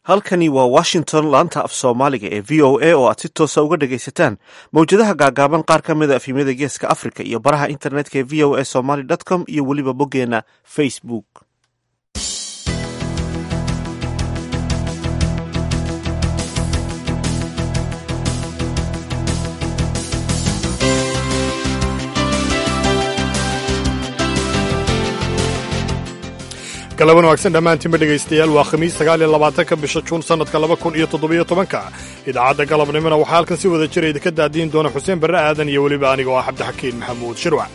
halkani waa washington laanta af soomaaliga ee v o a oo aad si toosa uga dhagaysataan mawjadaha gaagaaban qaar ka mid a efimyada geeska africa iyo baraha internetka ee v o a somaly com iyo weliba boggeena facebook galaban wanaagsan dhammaantiinba dhegaystayaal waa khamiis sagaaliyo labaatanka bisha juun sannadka laba kun iyo toddobiyo tobanka idaacadda galabnimona waxaa halkan si wada jira idinka daadiin doona xuseen barre aadan iyo weliba aniga oo ah cabdixakiin maxamuud shirwac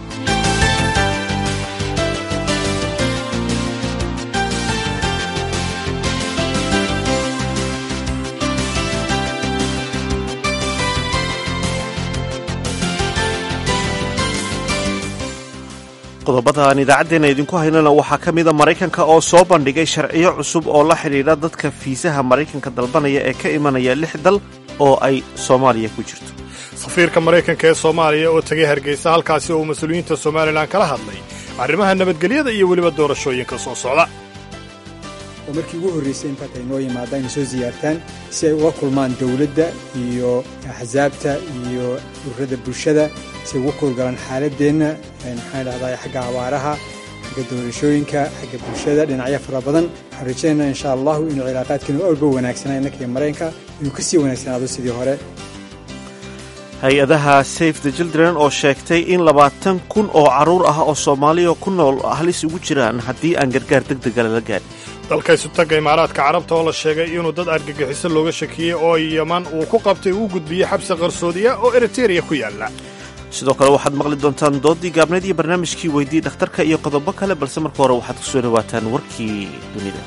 qodobada aan idaacaddeena idinku haynana waxaa ka mida maraykanka oo soo bandhigay sharciyo cusub oo la xidhiidha dadka fiisaha maraykanka dalbanaya ee ka imanaya lix dal oo ay soomaaliya ku jirto safiirka maraykanka ee soomaaliya oo tegay hargeysa halkaasi oo uu mas-uuliyiinta somalilan kala hadlay arrimaha nabadgelyada iyo weliba doorashooyinka soo socda oo markii ugu horraysay intaad ay noo yimaadaan inay soo siyaartaan si ay uga kulmaan dowladda iyo axsaabta iyo ururada bulshada si ay uga kuulgalaan xaaladdeenna maxaan dhahdaa xagga abaaraha xagga doorashooyinka xagga bulshada dhinacyo fara badan waxaan rajaynaynaa insha allahu inuu cilaaqaadkeenu awlba wanaagsanaa innaka iyo maraykanka inuu ka sii wanaagsanaado sidii hore hay-adaha safe the children oo sheegtay in labaatan kun oo carruur ah oo soomaaliya ku nool halis ugu jiraan haddii aan gargaar deg dega lala gaadhin dalka isutagga imaaraadka carabta oo la sheegay inuu dad argagixiso looga shakiyey oo yaman uu ku qabtay uu gudbiyey xabsi qarsoodiya oo eritereya ku yaalla sidoo kale waxaad maqli doontaan doodii gaabneed iyo barnaamijkii weydii dhakhtarka iyo qodobo kale balse marka hore waxaad ku soo dhawaataan warkii dunida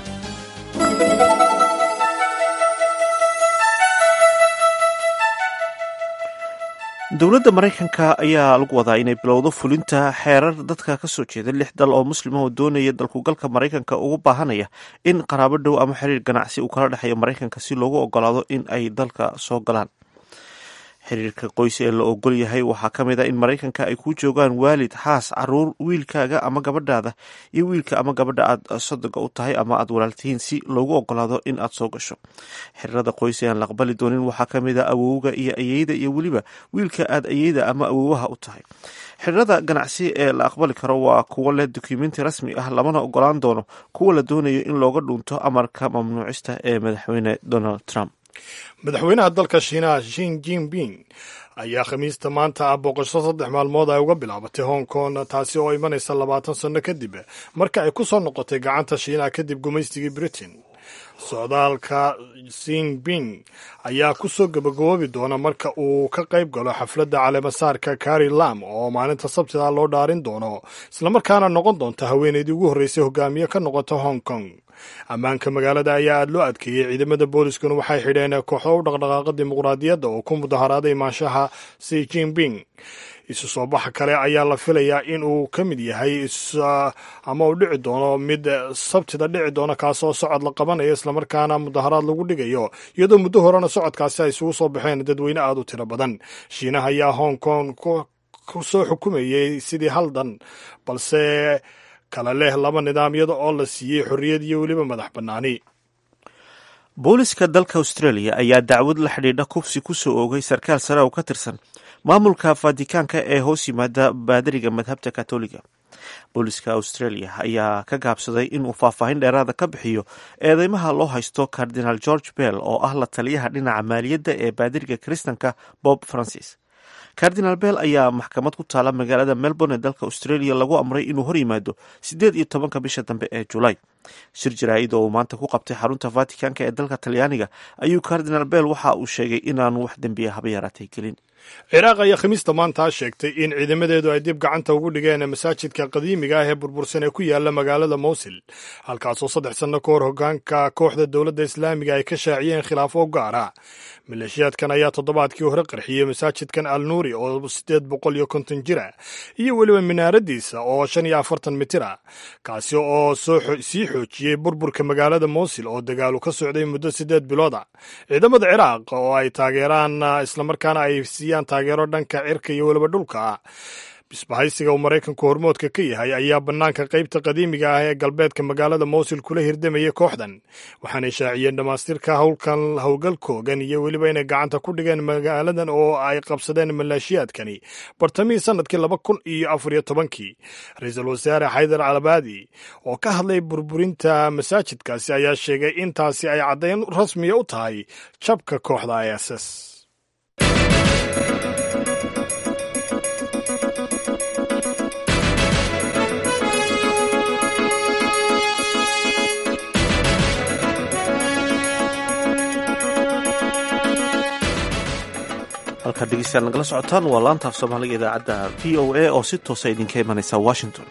dowladda maraykanka ayaa lagu wadaa inay bilowdo fulinta xeerar dadka ka soo jeeda lix dal oo muslima oo doonaya dalkugalka maraykanka ugu baahanaya in qaraabo dhow ama xiriir ganacsi uu kala dhexeeyo maraykanka si loogu ogolaado in ay dalka soo galaan xiriirka qoys ee la ogol yahay waxaa ka mid a in maraykanka ay ku joogaan waalid xaas caruur wiilkaaga ama gabadhaada iyo wiilka ama gabadha aad sodoga u tahay ama aad walaaltihiin si loogu ogolaado in aad soo gasho xiriirada qoys ee aan la aqbali doonin waxaa ka mid a awowga iyo ayeyda iyo weliba wiilka aad ayeyda ama awowaha u tahay xiriirada ganacsi ee la aqbali karo waa kuwo leh dukumenti rasmi ah lamana ogolaan doono kuwa la doonayo in looga dhuunto amarka mamnuucista ee madaxweyne donald trump madaxweynaha dalka shiinaha shin jinping ayaa khamiista maanta ah booqasho saddex maalmood ay uga bilaabatay hong kong taasi oo imanaysa labaatan sanno kadib marka ay ku soo noqotay gacanta shiinaha kadib gumaystigii britain socdaalka sinping ayaa ku soo gabagaboobi doona marka uu ka qayb galo xafladda caleemasaarka kari lam oo maalinta sabtida loo dhaarin doono islamarkaana noqon doonta haweeneydii ugu horreysay hogaamiye ka noqota hong kong ammaanka magaalada ayaa aad loo adkeeyey ciidamada booliskuna waxay xidheen kooxo u dhaqdhaqaaqa dimuqraadiyadda oo ku mudaharaaday imaanshaha si jinping isu soo baxa kale ayaa la filayaa in uu ka mid yahay ama uu dhici doono mid sabtida dhici doona kaasoo socod la qabanayo islamarkaana mudaharaad lagu dhigayo iyadoo muddo horena socodkaasi ay isugu soo baxeen dadweyne aad u tiro badan shiinaha ayaa hong kong ku soo xukumayey sidii haldan balse kala leh laba nidaamyada oo la siiyey xorriyad iyo weliba madax bannaani booliska dalka australia ayaa dacwad la xidhiidha kufsi ku soo oogay sarkaal sare oo ka tirsan maamulka fatikaanka ee hoos yimaada baadariga madhabta katoliga booliska australia ayaa ka gaabsaday inuu faahfaahin dheeraada ka bixiyo eedeymaha loo haysto cardinal george bell oo ah la taliyaha dhinaca maaliyadda ee baadiriga kiristanka bob francis cardinal bell ayaa maxkamad ku taala magaalada melbourne ee dalka australia lagu amray inuu hor yimaado siddeed iyo tobanka bisha dambe ee julaay shir jaraa'id oo uu maanta ku qabtay xarunta vaticanka ee dalka talyaaniga ayuu cardinal bell waxa uu sheegay inaanu wax dembiya haba yaraatay gelin ciraaq ayaa khamiista maanta sheegtay in ciidamadeedu ay dib gacanta ugu dhigeen masaajidka qadiimiga ah ee burbursan ee ku yaala magaalada mowsil halkaasoo saddex sanno ka hor hogaanka kooxda dowladda islaamiga ay ka shaaciyeen khilaafo gaara maleeshiyaadkan ayaa toddobaadkii hore qarxiyey masaajidkan al nuuri oo siddeed boqol iyo konton jira iyo weliba minaaradiisa oo shan iyo afartan mitir ah kaasi oo sii xoojiyey burburka magaalada mowsil oo dagaalu ka socday muddo siddeed bilooda ciidamada ciraaq oo ay taageeraan islamarkaana ay siiyaan taageero dhanka cirka iyo weliba dhulka isbahaysiga uu maraykanku hormoodka ka yahay ayaa bannaanka qaybta qadiimiga ah ee galbeedka magaalada mowsil kula hirdamayay kooxdan waxaanay shaaciyeen dhammaystirka howlkan howlgalkoogan iyo weliba inay gacanta ku dhigeen magaaladan oo ay qabsadeen maleeshiyaadkani bartamihii sannadkii laba kun iyo afar iyo tobankii ra-iisul wasaare xaydar calabaadi oo ka hadlay burburinta masaajidkaasi ayaa sheegay in taasi ay caddayn rasmiya u tahay jabka kooxda is s halkaad dhegeystayaal nagala socotaan waa laanta af soomaaliga idaacadda v o a oo si toosa idinka imanaysa washington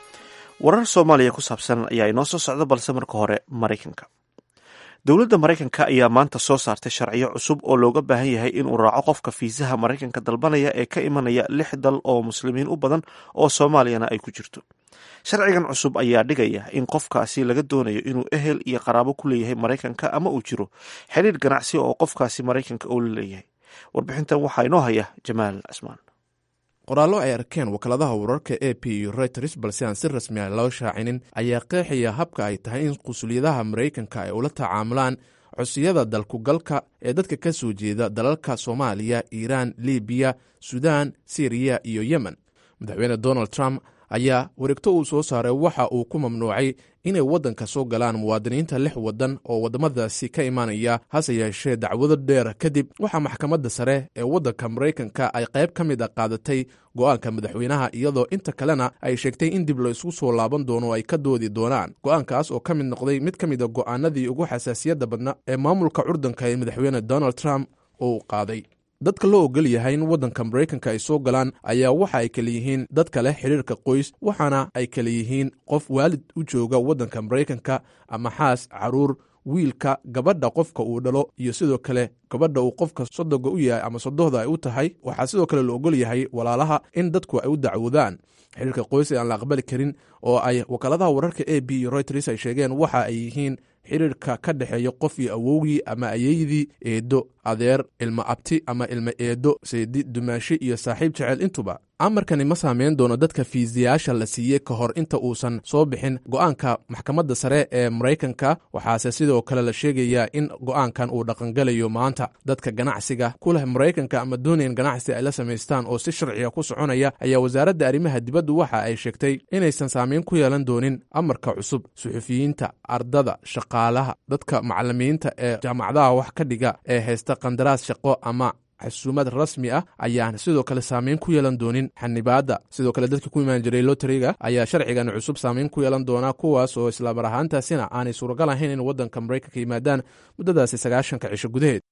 warar soomaaliya ku saabsan ayaa inoo soo socda balse marka hore maraykanka dowladda maraykanka ayaa maanta soo saartay sharciyo cusub oo looga baahan yahay inuu raaco qofka fiisaha maraykanka dalbanaya ee ka imanaya lix dal oo muslimiin u badan oo soomaaliyana ay ku jirto sharcigan cusub ayaa dhigaya in qofkaasi laga doonayo inuu ehel iyo qaraabo ku leeyahay maraykanka ama uu jiro xiriir ganacsi oo qofkaasi maraykanka uu la leeyahay warbixintan waxaa inoo haya jamaal cismaan qoraallo ay arkeen wakaaladaha wararka a p iyo reuters balse aan si rasmi ah loo shaacinin ayaa qeexaya habka ay tahay in qusulyadaha maraykanka ay ula tacaamulaan codsiyada dalkugalka ee dadka ka soo jeeda dalalka soomaaliya iiraan libiya sudan siriya iyo yemen madaxweyne donald trump ayaa wareegto uu soo saaray waxa uu ku mamnuucay inay waddanka soo galaan muwaadiniinta lix waddan oo waddamadaasi ka imanaya hase yeeshee dacwado dheer kadib waxaa maxkamadda sare ee waddanka maraykanka ay qayb ka mid a qaadatay go'aanka madaxweynaha iyadoo inta kalena ay sheegtay in dib la isku soo laaban doono o ay ka doodi doonaan go'aankaas oo ka mid noqday mid ka mid a go'aanadii ugu xasaasiyadda badna ee maamulka curdanka ee madaxweyne donald trump uu qaaday dadka loo ogol yahay in waddanka maraykanka ay soo galaan ayaa waxa ay kala yihiin dadka leh xidhiirka qoys waxaana ay kala yihiin qof waalid u jooga waddanka maraykanka ama xaas caruur wiilka gabadha qofka uu dhalo iyo sidoo kale gabadha uu qofka sodoga u yahay ama sodohda ay u tahay waxaa sidoo kale la ogol yahay walaalaha in dadku ay u dacwoodaan xidhiirka qoys ee aan la aqbali karin oo ay wakaaladaha wararka a b iyo reuters ay sheegeen waxa ay yihiin xidhiirka ka dhexeeya qof iyo awowgii ama ayeydii eedo adeer ilmo abti ama ilmo eedo seedi dumaashi iyo saaxiib jecel intuba amarkani ma saameyn doono dadka fiisiyaasha la siiyey ka hor inta uusan soo bixin go'aanka maxkamadda sare ee maraykanka waxaase sidoo kale la sheegayaa in go'aankan uu dhaqangelayo maanta dadka ganacsiga ku leh maraykanka ama doonayan ganacsi ay la samaystaan oo si sharciga ku soconaya ayaa wasaaradda arrimaha dibaddu waxa ay sheegtay inaysan saameyn ku yeelan doonin amarka cusub suxufiyiinta ardada shaqaalaha dadka macalimiinta ee jaamacadaha wax ka dhiga ee haysta qandaraas shaqo ama xasuumad rasmi ah ayaan sidoo kale saameyn ku yeelan doonin xanibaadda sidoo kale dadka ku imaan jiray loteriga ayaa sharcigan cusub saameyn ku yeelan doonaa kuwaas oo islamar ahaantaasina aanay suuragal ahayn in waddanka maraykanka yimaadaan muddadaasi sagaashanka cisho gudaheed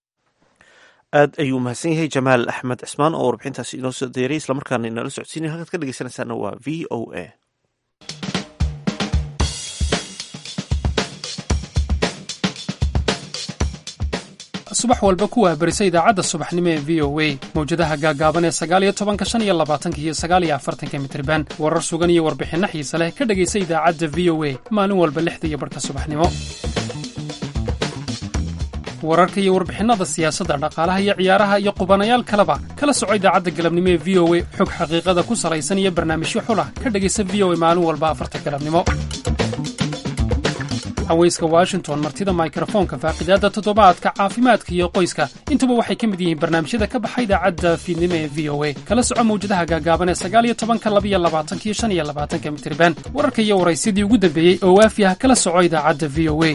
aad ayuu mahadsan yahay jamaal axmed cismaan oo warbixintaasi inoo soo deeray islamarkaana inala socodsiinaya halkaad ka dhegeysanaysaana waa v o a subax walba kuwaa berisa idaacadda subaxnimo ee v o a mawjadaha gaaggaaban ee sagaaliyo tobanka shan iyo labaatanka iyo sagaaliyo afartanka mitriban warar sugan iyo warbixinno xiise leh ka dhegaysa idaacadda v o a maalin walba lixda iyo barhka subaxnimo wararka iyo warbixinnada siyaasadda dhaqaalaha iyo ciyaaraha iyo qubanayaal kaleba kala soco idaacadda galabnimo ee v o a xog xaqiiqada ku salaysan iyo barnaamijyo xulah ka dhegaysa v o a maalin walba afarta galabnimo haweyska washington martida mikrofoonka faaqidaadda toddobaadka caafimaadka iyo qoyska intuba waxay ka mid yihiin barnaamijyada ka baxa idaacadda fiidnimo ee v o a kala soco mawjadaha gaagaaban ee sagaaliyo tobanka labiyo labaatankiyo shan iyo labaatanka mitriban wararka iyo waraysyadii ugu dambeeyey oo waafi ah kala soco idaacadda v o a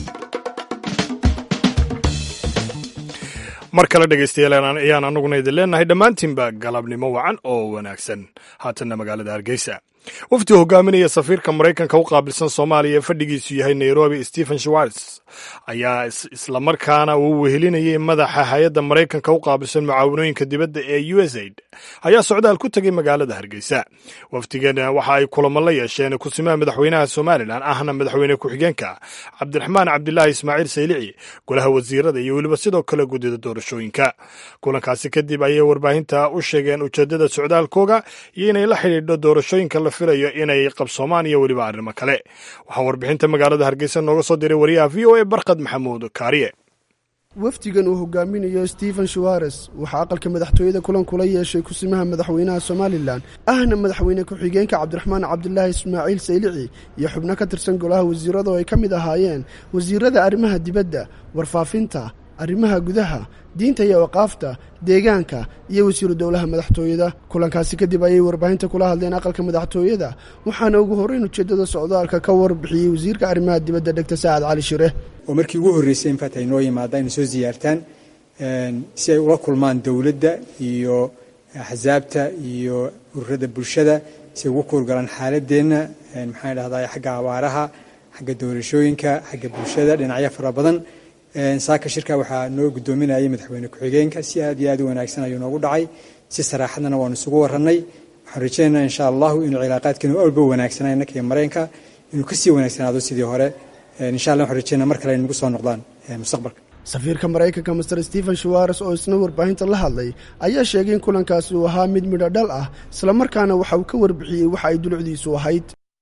mar kale dhegaystayaal ayaan anuguna idin leenahay dhammaantiinba galabnimo wacan oo wanaagsan haatanna magaalada hargeysa wafdi hogaaminaya safiirka maraykanka u qaabilsan soomaaliya ee fadhigiisu yahay nairobi stephen schwartz ayaa islamarkaana uu wehelinayay madaxa hay-adda maraykanka u qaabilsan mucaawanooyinka dibadda ee u s aid ayaa socdaal ku tegay magaalada hargeysa wafdigan waxa ay kulamo la yeesheen kusimaha madaxweynaha somalilan ahna madaxweyne ku-xigeenka cabdiraxmaan cabdilaahi ismaaciil saylici golaha wasiirada iyo weliba sidoo kale guddida doorashooyinka kulankaasi kadib ayay warbaahinta u sheegeen ujeedada socdaalkooga iyo inay la xidhiidho doorashooyinka la filayo inay qabsoomaan iyo weliba arrimo kale waxaa warbixinta magaalada hargeysa nooga soo diray wariyaha v o a barkad maxamuud kaariye wafdigan uu hogaaminayo stephen shawares waxaa aqalka madaxtooyada kulan kula yeeshay kusimaha madaxweynaha somalilan ahna madaxweyne ku-xigeenka cabdiraxmaan cabdilaahi ismaaciil saylici iyo xubno ka tirsan golaha wasiirada oo ay ka mid ahaayeen wasiirada arrimaha dibadda warfaafinta arrimaha gudaha diinta iyo waqaafta deegaanka iyo wasiiru dowlaha madaxtooyada kulankaasi kadib ayay warbaahinta kula hadleen aqalka madaxtooyada waxaana ugu horreyn ujeeddada socdaalka ka warbixiyey wasiirka arrimaha dibadda dhegta saacad cali shire oo markii ugu horreysay infaat ay noo yimaadaan inay soo siyaartaan si ay ula kulmaan dowladda iyo axsaabta iyo ururada bulshada si ay ugu kuurgalaan xaaladeenna maxaan idhahdaa xagga abaaraha xagga doorashooyinka xagga bulshada dhinacyo fara badan saaka shirka waxaa noo guddoominayay madaxweyne ku-xigeenka si aad iyo aad u wanaagsan ayuu noogu dhacay si saraaxadana waanu isugu warannay waxaan rajaynaynaa insha allahu inuu cilaaqaadkeenu awlba wanaagsanaa innaka iyo mareenka inuu kasii wanaagsanaado sidii hore insha allah waxaan rajaynaa mar kale ay nagu soo noqdaan mustaqbalka safiirka maraykanka master stephen shawares oo isna warbaahinta la hadlay ayaa sheegay in kulankaasi uu ahaa mid midho dhal ah islamarkaana waxa uu ka warbixiyey waxa ay dulucdiisu ahayd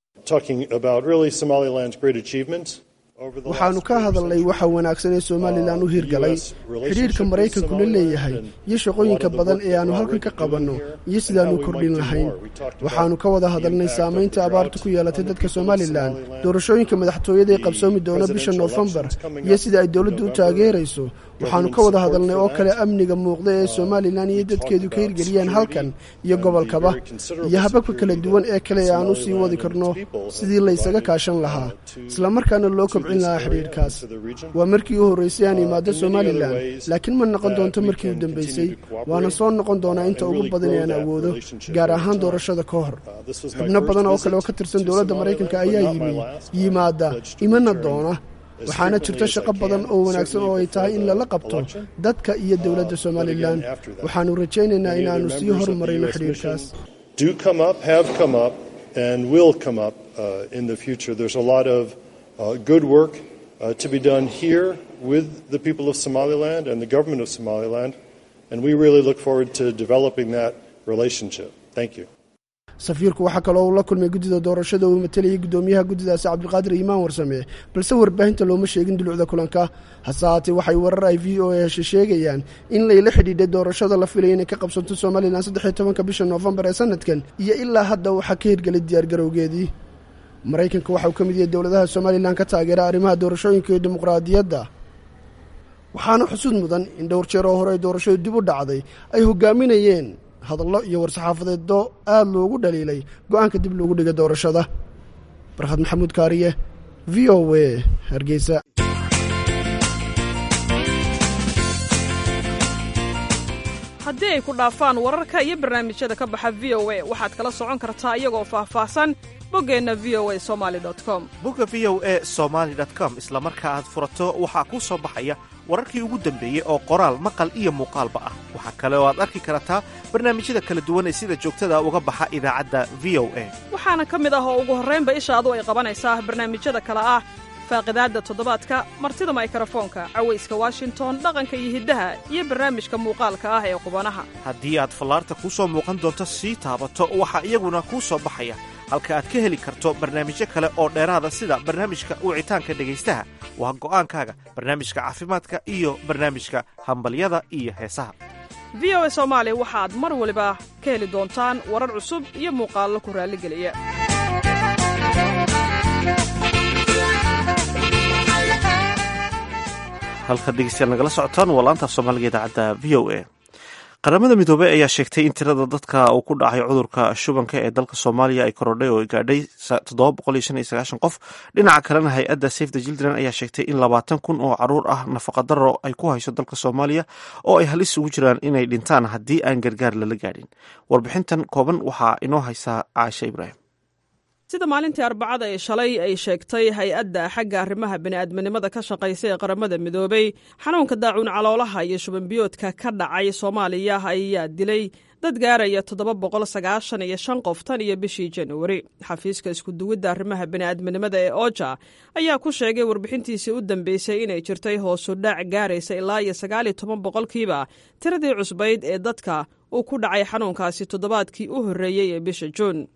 waxaannu ka hadalnay waxa wanaagsan ee somalilan u hirgalay xidhiidhka maraykanku la leeyahay iyo shaqooyinka badan ee aannu halkan ka qabanno iyo sidaannu kordhin lahayn waxaannu ka wada hadalnay saamaynta abaarta ku yeelatay dadka somalilan doorashooyinka madaxtooyada ee qabsoomi doona bisha noofembar iyo sida ay dowladdu u taageerayso waxaannu ka wada hadalnay oo kale amniga muuqda ee somalilan iyo dadkeedu ka hirgeliyeen halkan iyo gobolkaba iyo hababka kala duwan ee kale ee aan u sii wadi karno sidii laysaga kaashan lahaa islamarkaana loo kobcin lahaa xidhiidhkaas waa markii u horraysay aan imaado somalilan laakiin ma noqon doonto markii u dambaysay waana soo noqon doonaa inta ugu badan ee aan awoodo gaar ahaan doorashada ka hor xubno badan oo kale oo ka tirsan dowladda maraykanka ayaa yimi yimaada imana doona waxaana jirto shaqo badan oo wanaagsan oo ay tahay in lala qabto dadka iyo dowladda somalilan waxaannu rajaynaynaa inaannu sii hormarayno xidhiidhkaas good work uh, to be done here with the people of Somaliland and the government of Somaliland, and we really look forward to developing that relationship. Thank you. safiirku waxaa kaloo uu la kulmay guddida doorashada uu matalayay guddoomiyaha guddidaasi cabdiqaadir iimaan warsame balse warbaahinta looma sheegin dulucda kulanka hase haatee waxay warar ay v o a heshe sheegayaan in layla xidhiidhay doorashada la filaya inay ka qabsanto somalilan saddexiyo tobanka bisha noofembar ee sanadkan iyo ilaa hadda waxaa ka hirgelay diyaargarowgeedii maraykanka waxa uu ka mid yahay dowladaha somalilan ka taageera arrimaha doorashooyinka iyo dimuqraadiyadda waxaana xusud mudan in dhowr jeer oo hore ay doorashadu dib u dhacday ay hogaaminayeen hadallo iyo war-saxaafadeeddo aad loogu dhaliilay go-aanka dib loogu dhigay doorashada barkhad maxamuud kaariye v o w hargeysa haddii ay ku dhaafaan wararka iyo barnaamijyada ka baxa v o a waxaad kala socon kartaa iyagoo faahfaahsan boggeenna v o a somali com bogga v o e somaali com isla marka aad furato waxaa kuu soo baxaya wararkii ugu dambeeyey oo qoraal maqal iyo muuqaalba ah waxaa kale oo aad arki kartaa barnaamijyada kala duwan ee sida joogtada uga baxa idaacadda v o a waxaana ka mid ah oo ugu horraynba ishaadu ay qabanaysaa barnaamijyada kale ah faaqidaadda toddobaadka martida maykarafoonka cawayska washington dhaqanka iyo hiddaha iyo barnaamijka muuqaalka ah ee qubanaha haddii aad fallaarta kuu soo muuqan doonto sii taabato waxaa iyaguna kuu soo baxaya halka aad ka heli karto barnaamijyo kale oo dheeraada sida barnaamijka wicitaanka dhegaystaha waa go'aankaaga barnaamijka caafimaadka iyo barnaamijka hambalyada iyo heesaha v o a soomaali waxaad mar waliba ka heli doontaan warar cusub iyo muuqaallo ku raalligeliya halka dhegeystayaal nagala socotaan waa laantaaf soomaaliga idaacadda v o a qaramada midoobey ayaa sheegtay in tirada dadka uu ku dhacay cudurka shubanka ee dalka soomaaliya ay korodhay oo gaadhay qof dhinaca kalena hay-adda safe the children ayaa sheegtay in labaatan kun oo caruur ah nafaqadaro ay ku hayso dalka soomaaliya oo ay halis ugu jiraan inay dhintaan haddii aan gargaar lala gaadhin warbixintan kooban waxaa inoo haysaa caasha ibraahim sida maalintii arbacada ee shalay ay sheegtay hay-adda xagga arrimaha bini'aadminimada ka shaqaysa ee qaramada midoobey xanuunka daacuun caloolaha iyo shubanbiyoodka ka dhacay soomaaliya ayaa dilay dad gaaraya toddoba boqol sagaashan iyo shan qof tan iyo bishii januari xafiiska iskuduwidda arrimaha bini'aadminimada ee oja ayaa ku sheegay warbixintiisii u dambeysay inay jirtay hoosu dhac gaaraysa ilaa iyo sagaal iyo toban boqolkiiba tiradii cusbayd ee dadka uu ku dhacay xanuunkaasi toddobaadkii u horreeyey ee bisha juun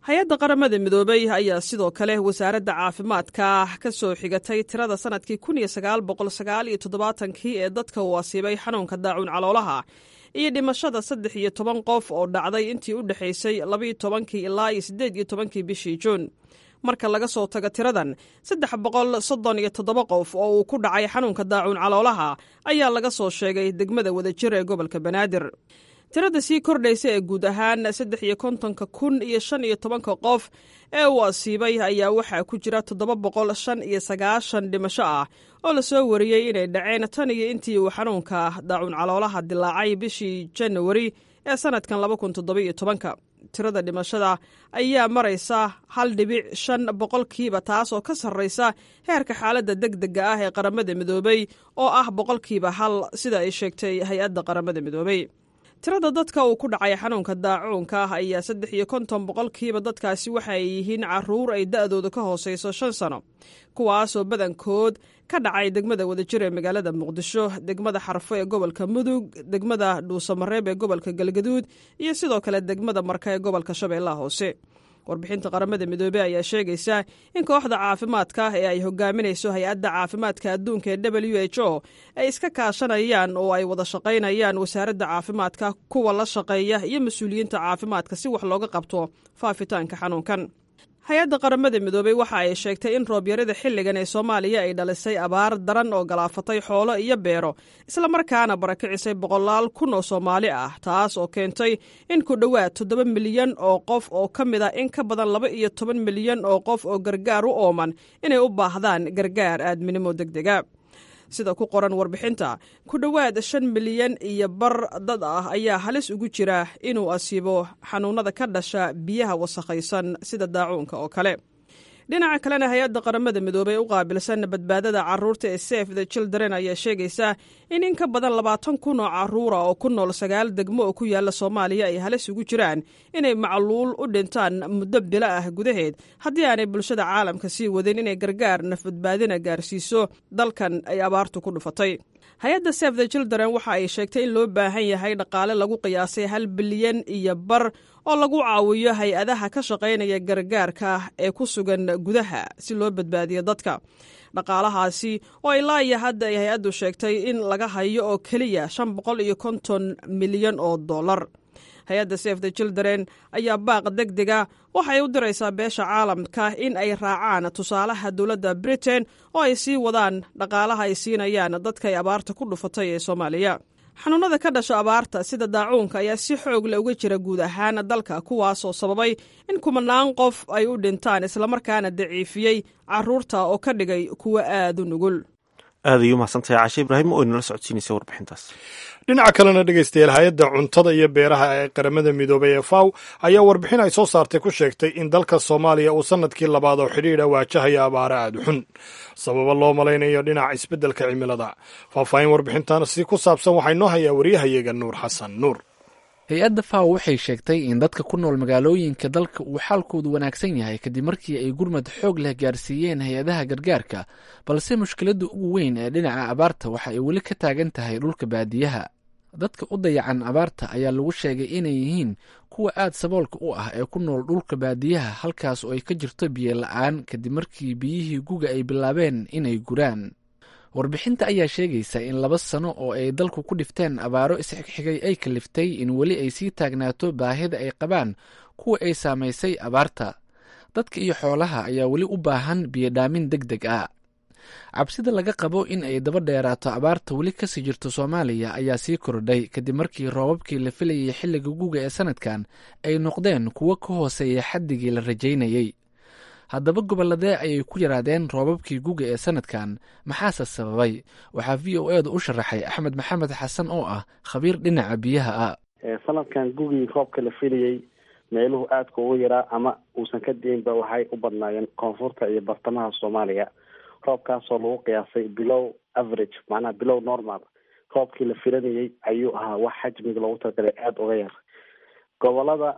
hay-adda qaramada midoobey ayaa sidoo kale wasaaradda caafimaadka ka soo xigatay tirada sanadkii kun iyo sagaal boqol sagaal iyo toddobaatankii ee dadka uu asiibay xanuunka daacuun caloolaha iyo dhimashada saddex iyo toban qof oo dhacday intii u dhexaysay labaiyo tobankii ilaa iyo siddeed iyo tobankii bishii juun marka laga soo tago tiradan saddex boqol soddon iyo toddoba qof oo uu ku dhacay xanuunka daacuun caloolaha ayaa laga soo sheegay degmada wadajir ee gobolka banaadir tirada sii kordhaysa ee guud ahaan saddex iyo kontonka kun iyo shan iyo tobanka qof ee uu asiibay ayaa waxaa ku jira toddoba boqol shan iyo sagaashan dhimasho ah oo lasoo wariyey inay dhaceen tan iyo intii uu xanuunka daacuun caloolaha dilaacay bishii janawari ee sanadkan laba kun toddobiyo tobanka tirada dhimashada ayaa maraysa hal dhibic shan boqolkiiba taas oo ka sarraysa heerka xaaladda deg dega ah ee qaramada midoobey oo ah boqolkiiba hal sida ay sheegtay hay-adda qaramada midoobey tirada dadka uu ku dhacay xanuunka daacuunka ah ayaa saddex iyo konton boqolkiiba dadkaasi waxa ay yihiin caruur ay da'dooda ka hoosayso shan sano kuwaasoo badankood ka dhacay degmada wadajir ee magaalada muqdisho degmada xarfo ee gobolka mudug degmada dhuusamareeb ee gobolka galgaduud iyo sidoo kale degmada marka ee gobolka shabeellaha hoose warbixinta qaramada midoobey ayaa sheegaysa in kooxda caafimaadka ee ay hogaaminayso hay-adda caafimaadka adduunka ee w h o ay iska kaashanayaan oo ay wada shaqaynayaan wasaaradda caafimaadka kuwa la shaqeeya iyo mas-uuliyiinta caafimaadka si wax looga qabto faafitaanka xanuunkan hay-adda qaramada midoobey waxa ay sheegtay in roobyarada xilligan ee soomaaliya ay dhalisay abaar daran oo galaafatay xoolo iyo beero islamarkaana barakicisay boqolaal kun oo soomaali ah taas oo keentay in ku dhowaad toddoba milyan oo qof oo ka mid ah in ka badan laba iyo toban milyan oo qof oo gargaar u ooman inay u baahdaan gargaar aadminimo deg dega sida ku qoran warbixinta ku dhowaad shan milyan iyo bar dad ah ayaa halis ugu jira inuu asiibo xanuunada ka dhasha biyaha wasakhaysan sida daacuunka oo kale dhinaca kalena hay-adda qaramada midoobey u qaabilsan badbaadada caruurta ee sef the children ayaa sheegaysa in in ka badan labaatan kun oo caruura oo ku nool sagaal degmo oo ku yaala soomaaliya ay halis ugu jiraan inay macluul u dhintaan muddo bilo ah gudaheed haddii aanay bulshada caalamka sii wadin inay gargaar nafbadbaadina gaarsiiso dalkan ay abaartu ku dhufatay hay-adda sef the children waxa ay sheegtay in loo baahan yahay dhaqaale lagu qiyaasay hal bilyan iyo bar oo lagu caawiyo hay-adaha ka shaqaynaya gargaarka ee ku sugan gudaha si loo badbaadiyo dadka dhaqaalahaasi oo ilaa iyo hadda ay hay-addu sheegtay in laga hayo oo keliya shan boqol iyo konton milyan oo dollar hay-adda sef the children ayaa baaq deg dega waxay u diraysaa beesha caalamka in ay raacaan tusaalaha dowladda britain oo ay sii wadaan dhaqaalaha ay siinayaan dadka ay abaarta ku dhufatay ee soomaaliya xanuunada ka dhasha abaarta sida daacuunka ayaa si xoog le uga jira guud ahaan dalka kuwaasoo sababay in kumanaan qof ay u dhintaan islamarkaana daciifiyey caruurta oo ka dhigay kuwo aad u nugul aad ayuu mahadsantahay caashe ibraahim oo inala socodsiinaysa warbixintaas dhinaca kalena dhegaystayaal hay-adda cuntada iyo beeraha ee qaramada midoobay ee faw ayaa warbixin ay soo saartay ku sheegtay in dalka soomaaliya uu sanadkii labaad oo xidhiidha waajahaya abaare aada u xun sababo loo malaynayo dhinaca isbeddelka cimilada faahfaahin warbixintan si ku saabsan waxaa inoo hayaa waryahayaga nuur xasan nuur hay-adda faw waxay sheegtay in dadka ku nool magaalooyinka dalka uu xaalkoodu wanaagsan yahay kadib markii ay gurmad xoog leh gaarsiiyeen hay-adaha gargaarka balse mushkiladda ugu weyn ee dhinaca abaarta waxa ay weli ka taagan tahay dhulka baadiyaha dadka u dayacan abaarta ayaa lagu sheegay inay yihiin kuwa aad saboolka u ah ee ku nool dhulka baadiyaha halkaas oo ay ka jirto biyo la-aan kadib markii biyihii guga ay bilaabeen inay guraan warbixinta ayaa sheegaysa in laba sano oo ay dalku ku dhifteen abaaro isxigxigay ay kaliftay in weli ay sii taagnaato baahida ay qabaan kuwa ay saamaysay abaarta dadka iyo xoolaha ayaa weli u baahan biyodhaamin deg deg ah cabsida laga qabo in ay daba dheeraato abaarta weli kasii jirto soomaaliya ayaa sii kordhay kadib markii roobabkii la filayay xilliga guga ee sanadkan ay noqdeen kuwo ka hooseeya xaddigii la rajaynayey haddaba gobolladee ayay ku yaraadeen roobabkii guga ee sanadkan maxaase sababay waxaa v o eeda u sharaxay axmed maxamed xasan oo ah khabiir dhinaca biyaha ah sanadkan gugii roobka la filayey meeluhu aadka ugu yaraa ama uusan ka diinba waxay u badnaayeen koonfurta iyo bartamaha soomaaliya roobkaasoo lagu qiyaasay bilow average macnaha bilow normal roobkii la filanayey ayuu ahaa wax xajmiga loogu talagalay aada uga yar gobolada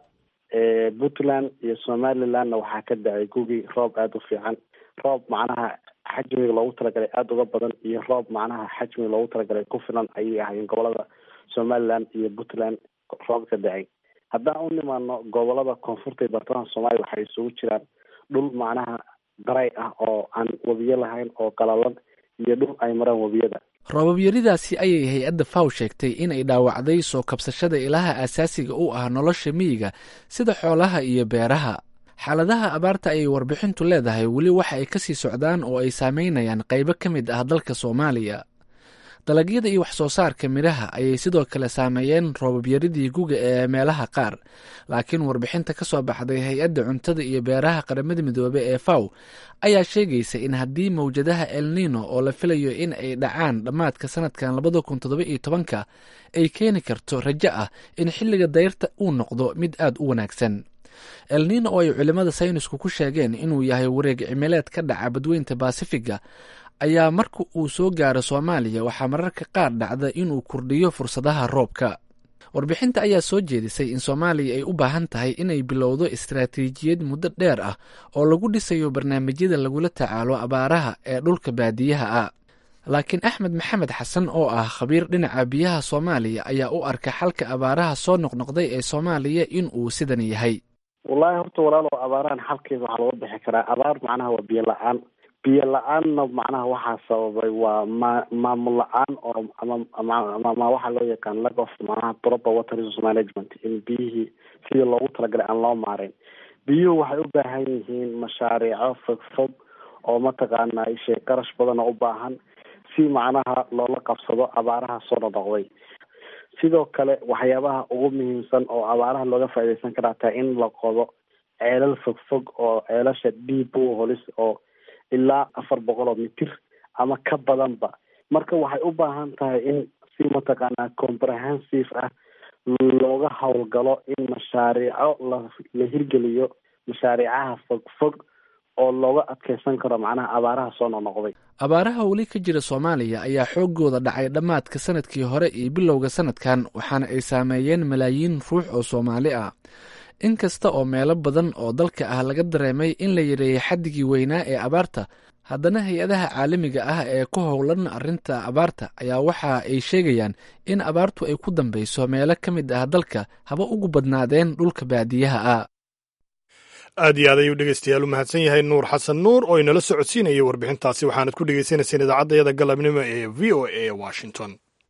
puntland iyo somalilandna waxaa ka dhacay gugii roob aada u fiican roob macnaha xajmiga loogu talagalay aada uga badan iyo roob macnaha xajmiga loogu talagalay ku filan ayay ahaayeen gobolada somaliland iyo puntland roob ka dhacay haddaan u nimaano gobolada koonfurta iyo bartamaha soomaaliya waxay isugu jiraan dhul macnaha daray ah oo aan webiyo lahayn oo qalalan iyo dhul ay maraan webiyada roobabyaridaasi ayay hay-adda faw sheegtay in ay dhaawacday soo kabsashada ilaha asaasiga u ah nolosha miyiga sida xoolaha iyo beeraha xaaladaha abaarta ayay warbixintu leedahay weli waxa ay kasii socdaan oo ay saameynayaan qaybo ka mid ah dalka soomaaliya dalagyada iyo wax soo saarka midhaha ayay sidoo kale saameeyeen roobabyaridii guga ee meelaha qaar laakiin warbixinta ka soo baxday hay-adda cuntada iyo beeraha qaramada midoobe ee faw ayaa sheegaysa in haddii mawjadaha el nino oo la filayo in ay dhacaan dhammaadka sanadkan labada kun toddoba iyo tobanka ay keeni karto rajo ah in xilliga dayrta uu noqdo mid aad u wanaagsan el nino oo ay culimmada saynisku ku sheegeen inuu yahay wareeg cimileed ka dhaca badweynta baasifiga ayaa marka uu soo gaaro soomaaliya waxaa mararka qaar dhacda inuu kordhiyo fursadaha roobka warbixinta ayaa soo jeedisay in soomaaliya ay u baahan tahay inay bilowdo istaraatiijiyad muddo dheer ah oo lagu dhisayo barnaamijyada lagula tacaalo abaaraha ee dhulka baadiyaha ah laakiin axmed maxamed xasan oo ah khabiir dhinaca biyaha soomaaliya ayaa u arka xalka abaaraha soo noqnoqday ee soomaaliya in uu sidan yahay wallaahi horta walaalo abaarahan xalkeeda waxaa looga bixi karaa abaar macnaha waa biyo la-aan biyo la-aanna macnaha waxaa sababay waa ma maamul la-aan oo ama waxaa loo yaqaan lack of macnaha proper water resource management in biyihii sidii loogu talagalay aan loo maareyn biyuhu waxay u baahan yihiin mashaariico fogfog oo mataqaana ishee qarash badan oo u baahan si macnaha loola qabsado abaaraha soo nonoqday sidoo kale waxyaabaha ugu muhiimsan oo abaaraha looga faaideysan karaa taa in la qodo ceelal fogfog oo ceelasha deep holis oo ilaa afar boqol oo mitir ama ka badanba marka waxay u baahan tahay in si mataqaanaa comprehensive ah looga howlgalo in mashaariico la la hirgeliyo mashaariicaha fogfog oo looga adkeysan karo macnaha abaaraha soo noqnoqday abaaraha weli ka jira soomaaliya ayaa xoogooda dhacay dhammaadka sanadkii hore iyo bilowga sanadkan waxaana ay saameeyeen malaayiin ruux oo soomaali ah in kasta oo meelo badan oo dalka ah laga dareemay in la yareeyay xaddigii weynaa ee abaarta haddana hay-adaha caalamiga ah ee ku howlan arrinta abaarta ayaa waxa ay sheegayaan in abaartu ay ku dambeyso meelo ka mid ah dalka haba ugu badnaadeen dhulka baadiyaha ah aad iyo aad ayuu dhegeystayaal u mahadsan yahay nuur xasan nuur oo inala socodsiinayay warbixintaasi waxaanad ku dhegeysanayseen idaacaddayada galabnimo ee v o a washington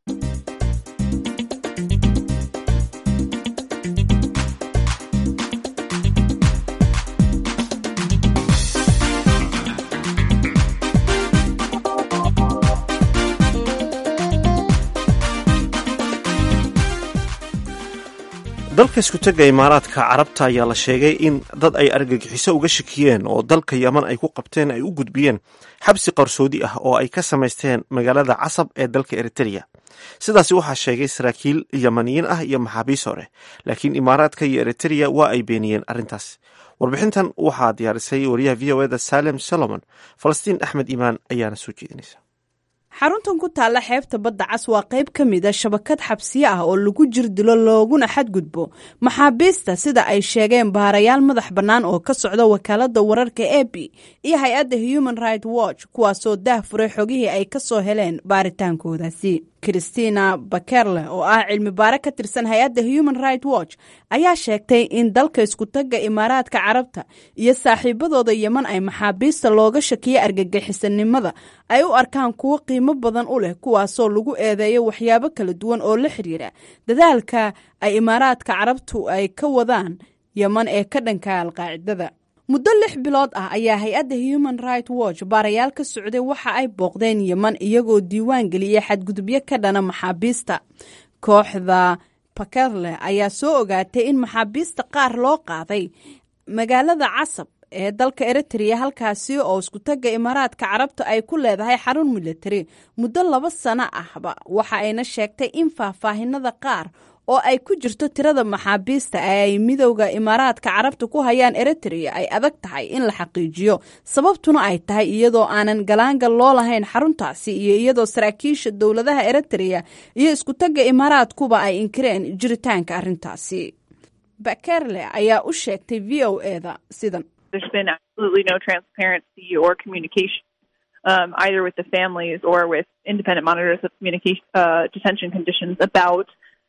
dalka iskutega imaaraadka carabta ayaa la sheegay in dad ay argagixiso uga shakiyeen oo dalka yaman ay ku qabteen ay u gudbiyeen xabsi qarsoodi ah oo ay ka samaysteen magaalada casab ee dalka eritreya sidaasi waxaa sheegay saraakiil yamaniyiin ah iyo maxaabiis hore laakiin imaaraadka iyo eritreya waa ay beeniyeen arrintaas warbixintan waxaa diyaarisay wariyaha v o eda salem solomon falastiin axmed iimaan ayaana soo jeedinaysa xaruntan ku taalla xeebta badda cas waa qayb ka mid a shabakad xabsiye ah oo lagu jir dilo looguna xadgudbo maxaabiista sida ay sheegeen baarayaal madax bannaan oo ka socda wakaaladda wararka e b iyo hay-adda human right watch kuwaasoo daah furay xogihii ay ka soo heleen baaritaankoodaasi christina bakerle oo ah cilmi baare ka tirsan hay-adda human right watch ayaa sheegtay in dalka iskutagga imaaraadka carabta iyo saaxiibadooda yeman ay maxaabiista looga shakiyo argagixisanimada ay u arkaan kuwo qiimo badan u leh kuwaasoo lagu eedeeyo waxyaabo kala duwan oo la xiriira dadaalka ay imaaraadka carabtu ay ka wadaan yeman ee ka dhanka alqaacidada muddo lix bilood ah ayaa hay-adda human right watch baarayaal ka socday waxa ay booqdeen yeman iyagoo diiwaan geliyey xadgudubyo ka dhana maxaabiista kooxda bakerle ayaa soo ogaatay in maxaabiista qaar loo qaaday magaalada casab ee dalka eritrea halkaasi oo iskutagga imaaraadka carabta ay ku leedahay xarun militari muddo laba sano ahba waxa ayna sheegtay in faahfaahinada qaar oo ay ku jirto tirada maxaabiista ee ay midowda imaaraadka carabta ku hayaan eritrea ay adag tahay in la xaqiijiyo sababtuna ay tahay iyadoo aanan galaangal loo lahayn xaruntaasi iyo iyadoo saraakiisha dowladaha eritrea iyo iskutagga imaaraadkuba ay inkireen jiritaanka arrintaasi bakerle ayaa u sheegtay v o eda sidan there's been absolutely no transparency or communication um, either with the families or with independent monitors of communication uh, detention conditions about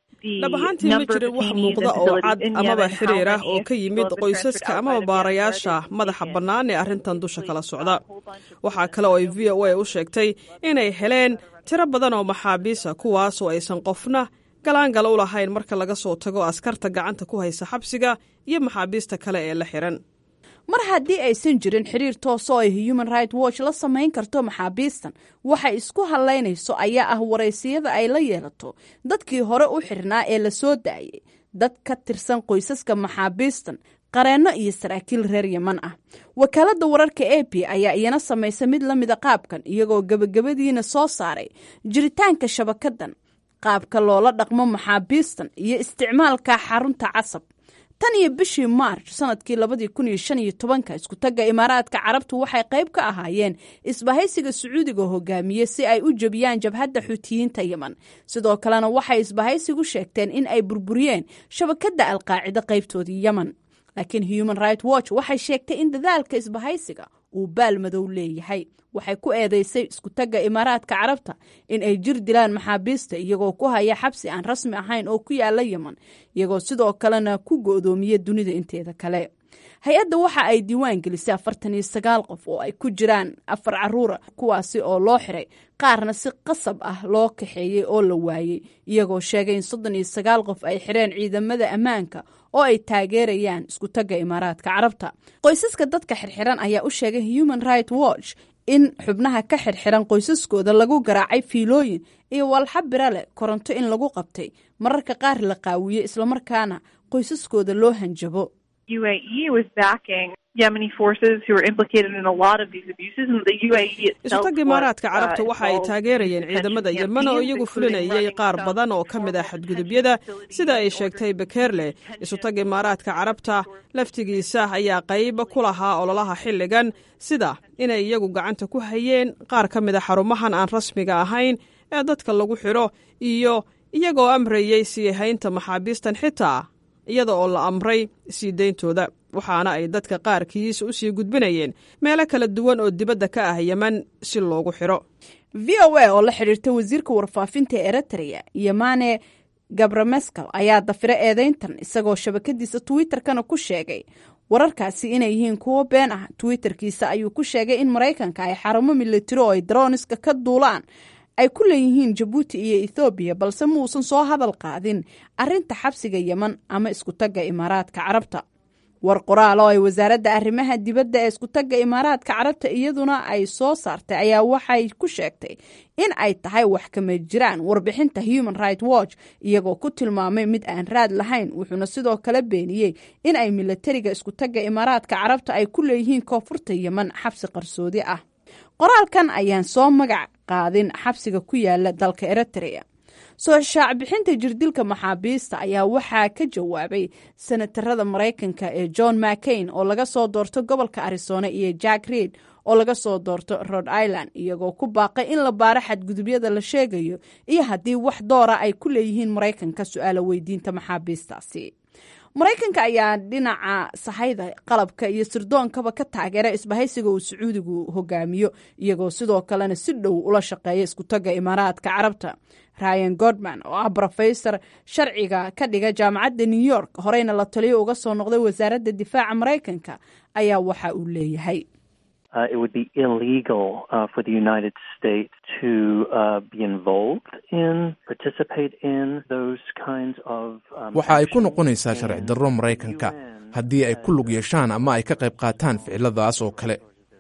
dhab ahaantii ma jirin wax muuqda oo cad amaba xiriir ah oo ka yimid qoysaska amaba baarayaasha madaxa bannaan ee arrintan dusha kala socda waxaa kale oo ay v o a u sheegtay inay heleen tiro badan oo maxaabiisa kuwaas oo aysan qofna galaangala u lahayn marka laga soo tago askarta gacanta ku haysa xabsiga iyo maxaabiista kale ee la xihan mar haddii aysan jirin xiriir tooso ay human right watch la samayn karto maxaabiistan waxay isku hadlaynayso ayaa ah waraysiyada ay la yeelato dadkii hore u xirnaa ee la soo daayay dad ka tirsan qoysaska maxaabiistan qareenno iyo saraakiil reer yeman ah wakaaladda wararka a p ayaa iyana samaysa mid la mida qaabkan iyagoo gebagabadiina soo saaray jiritaanka shabakadan qaabka loola dhaqmo maxaabiistan iyo isticmaalka xarunta casab tan iyo bishii maarch sanadkii labadii kun iyo shan iyo tobanka iskutagga imaaraadka carabtu waxay qayb ka ahaayeen isbahaysiga sacuudiga hogaamiye si ay u jebiyaan jabhadda xuutiyiinta yeman sidoo kalena waxay isbahaysigu sheegteen in ay burburiyeen shabakadda alqaacida qaybtoodii yeman laakiin human right watch waxay sheegtay in dadaalka isbahaysiga uu baal madow leeyahay waxay ku eedeysay iskutagga imaaraadka carabta in ay jir dilaan maxaabiista iyagoo ku haya xabsi aan rasmi ahayn oo ku yaala yeman iyagoo sidoo kalena ku go'doomiya dunida inteeda kale hay-adda waxa ay diiwaan gelisay afartan iyo sagaal qof oo ay ku jiraan afar caruura kuwaasi oo loo xiray qaarna si qasab ah loo kaxeeyey oo la waayey iyagoo sheegay in soddon iyo sagaal qof ay xireen ciidamada ammaanka oo ay taageerayaan iskutagga imaaraadka carabta qoysaska dadka xirxiran ayaa u sheegay human right watch in xubnaha ka xirxiran qoysaskooda lagu garaacay fiilooyin iyo walxa bira leh koronto in lagu qabtay mararka qaar la qaawiye islamarkaana qoysaskooda loo hanjabo UAE was backing Yemeni forces who were implicated in a lot of these abuses, and the UAE itself isutagga imaaraadka carabta waxa ay taageerayeen ciidamada yemen oo iyagu fulinayay qaar badan oo ka mid ah xadgudubyada sida ay sheegtay bekerle isutagga imaaraadka carabta laftigiisa ayaa qayb ku lahaa ololaha xilligan sida inay iyagu gacanta ku hayeen qaar ka mid a xarumahan aan rasmiga ahayn ee dadka lagu xidho iyo iyagoo amrayey sii haynta maxaabiistan xitaa iyada oo la amray sii deyntooda waxaana ay dadka qaarkiis u sii gudbinayeen meelo kala duwan oo dibadda ka ah yeman si loogu xidho v o a oo la xidhiirta wasiirka warfaafinta ee eritrea yemane gabramescal ayaa dafira eedeyntan isagoo shabakadiisa twitterkana ku sheegay wararkaasi inay yihiin kuwo been ah twitterkiisa ayuu ku sheegay in maraykanka ay xarumo militari oo ay daroniska ka duulaan ay ku leeyihiin jabuuti iyo ethoobiya balse muusan soo hadal qaadin arinta xabsiga yeman ama iskutagga imaaraadka carabta war qoraal oo ay wasaaradda arrimaha dibadda ee iskutagga imaaraadka carabta iyaduna ay soo saartay ayaa waxay ku sheegtay in ay tahay wax kama jiraan warbixinta human right watch iyagoo ku tilmaamay mid aan raad lahayn wuxuuna sidoo kale beeniyey in ay milatariga iskutagga imaaraadka carabta ay ku leeyihiin koonfurta yeman xabsi qarsoodi ah qoraalkan ayaan soo magac qaadin xabsiga ku yaala dalka eritrea soo shaacbixinta jirdilka maxaabiista ayaa waxaa ka jawaabay senatarada maraykanka ee john mccain oo laga soo doorto gobolka arizona iyo jack reid oo laga soo doorto rhode island iyagoo ku baaqay in la baaro xadgudubyada la sheegayo iyo haddii wax doora ay ku leeyihiin maraykanka su-aala weydiinta maxaabiistaasi maraykanka ayaa dhinaca sahayda qalabka iyo sirdoonkaba ka taageera isbahaysiga uu sacuudigu hogaamiyo iyagoo sidoo kalena si dhow ula shaqeeya iskutagga imaaraadka carabta ryan godman oo ah brofesor sharciga ka dhiga jaamacadda new york horeyna la taliyo uga soo noqday wasaaradda difaaca maraykanka ayaa waxa uu leeyahay Uh, it would be illegal uh, for the United States to uh, be involved in, participate in those kinds of. Um, waxa ay ku noqonaysaa sharci darro maraykanka haddii ay ku lug yeeshaan ama ay ka qayb qaataan ficiladaas oo kale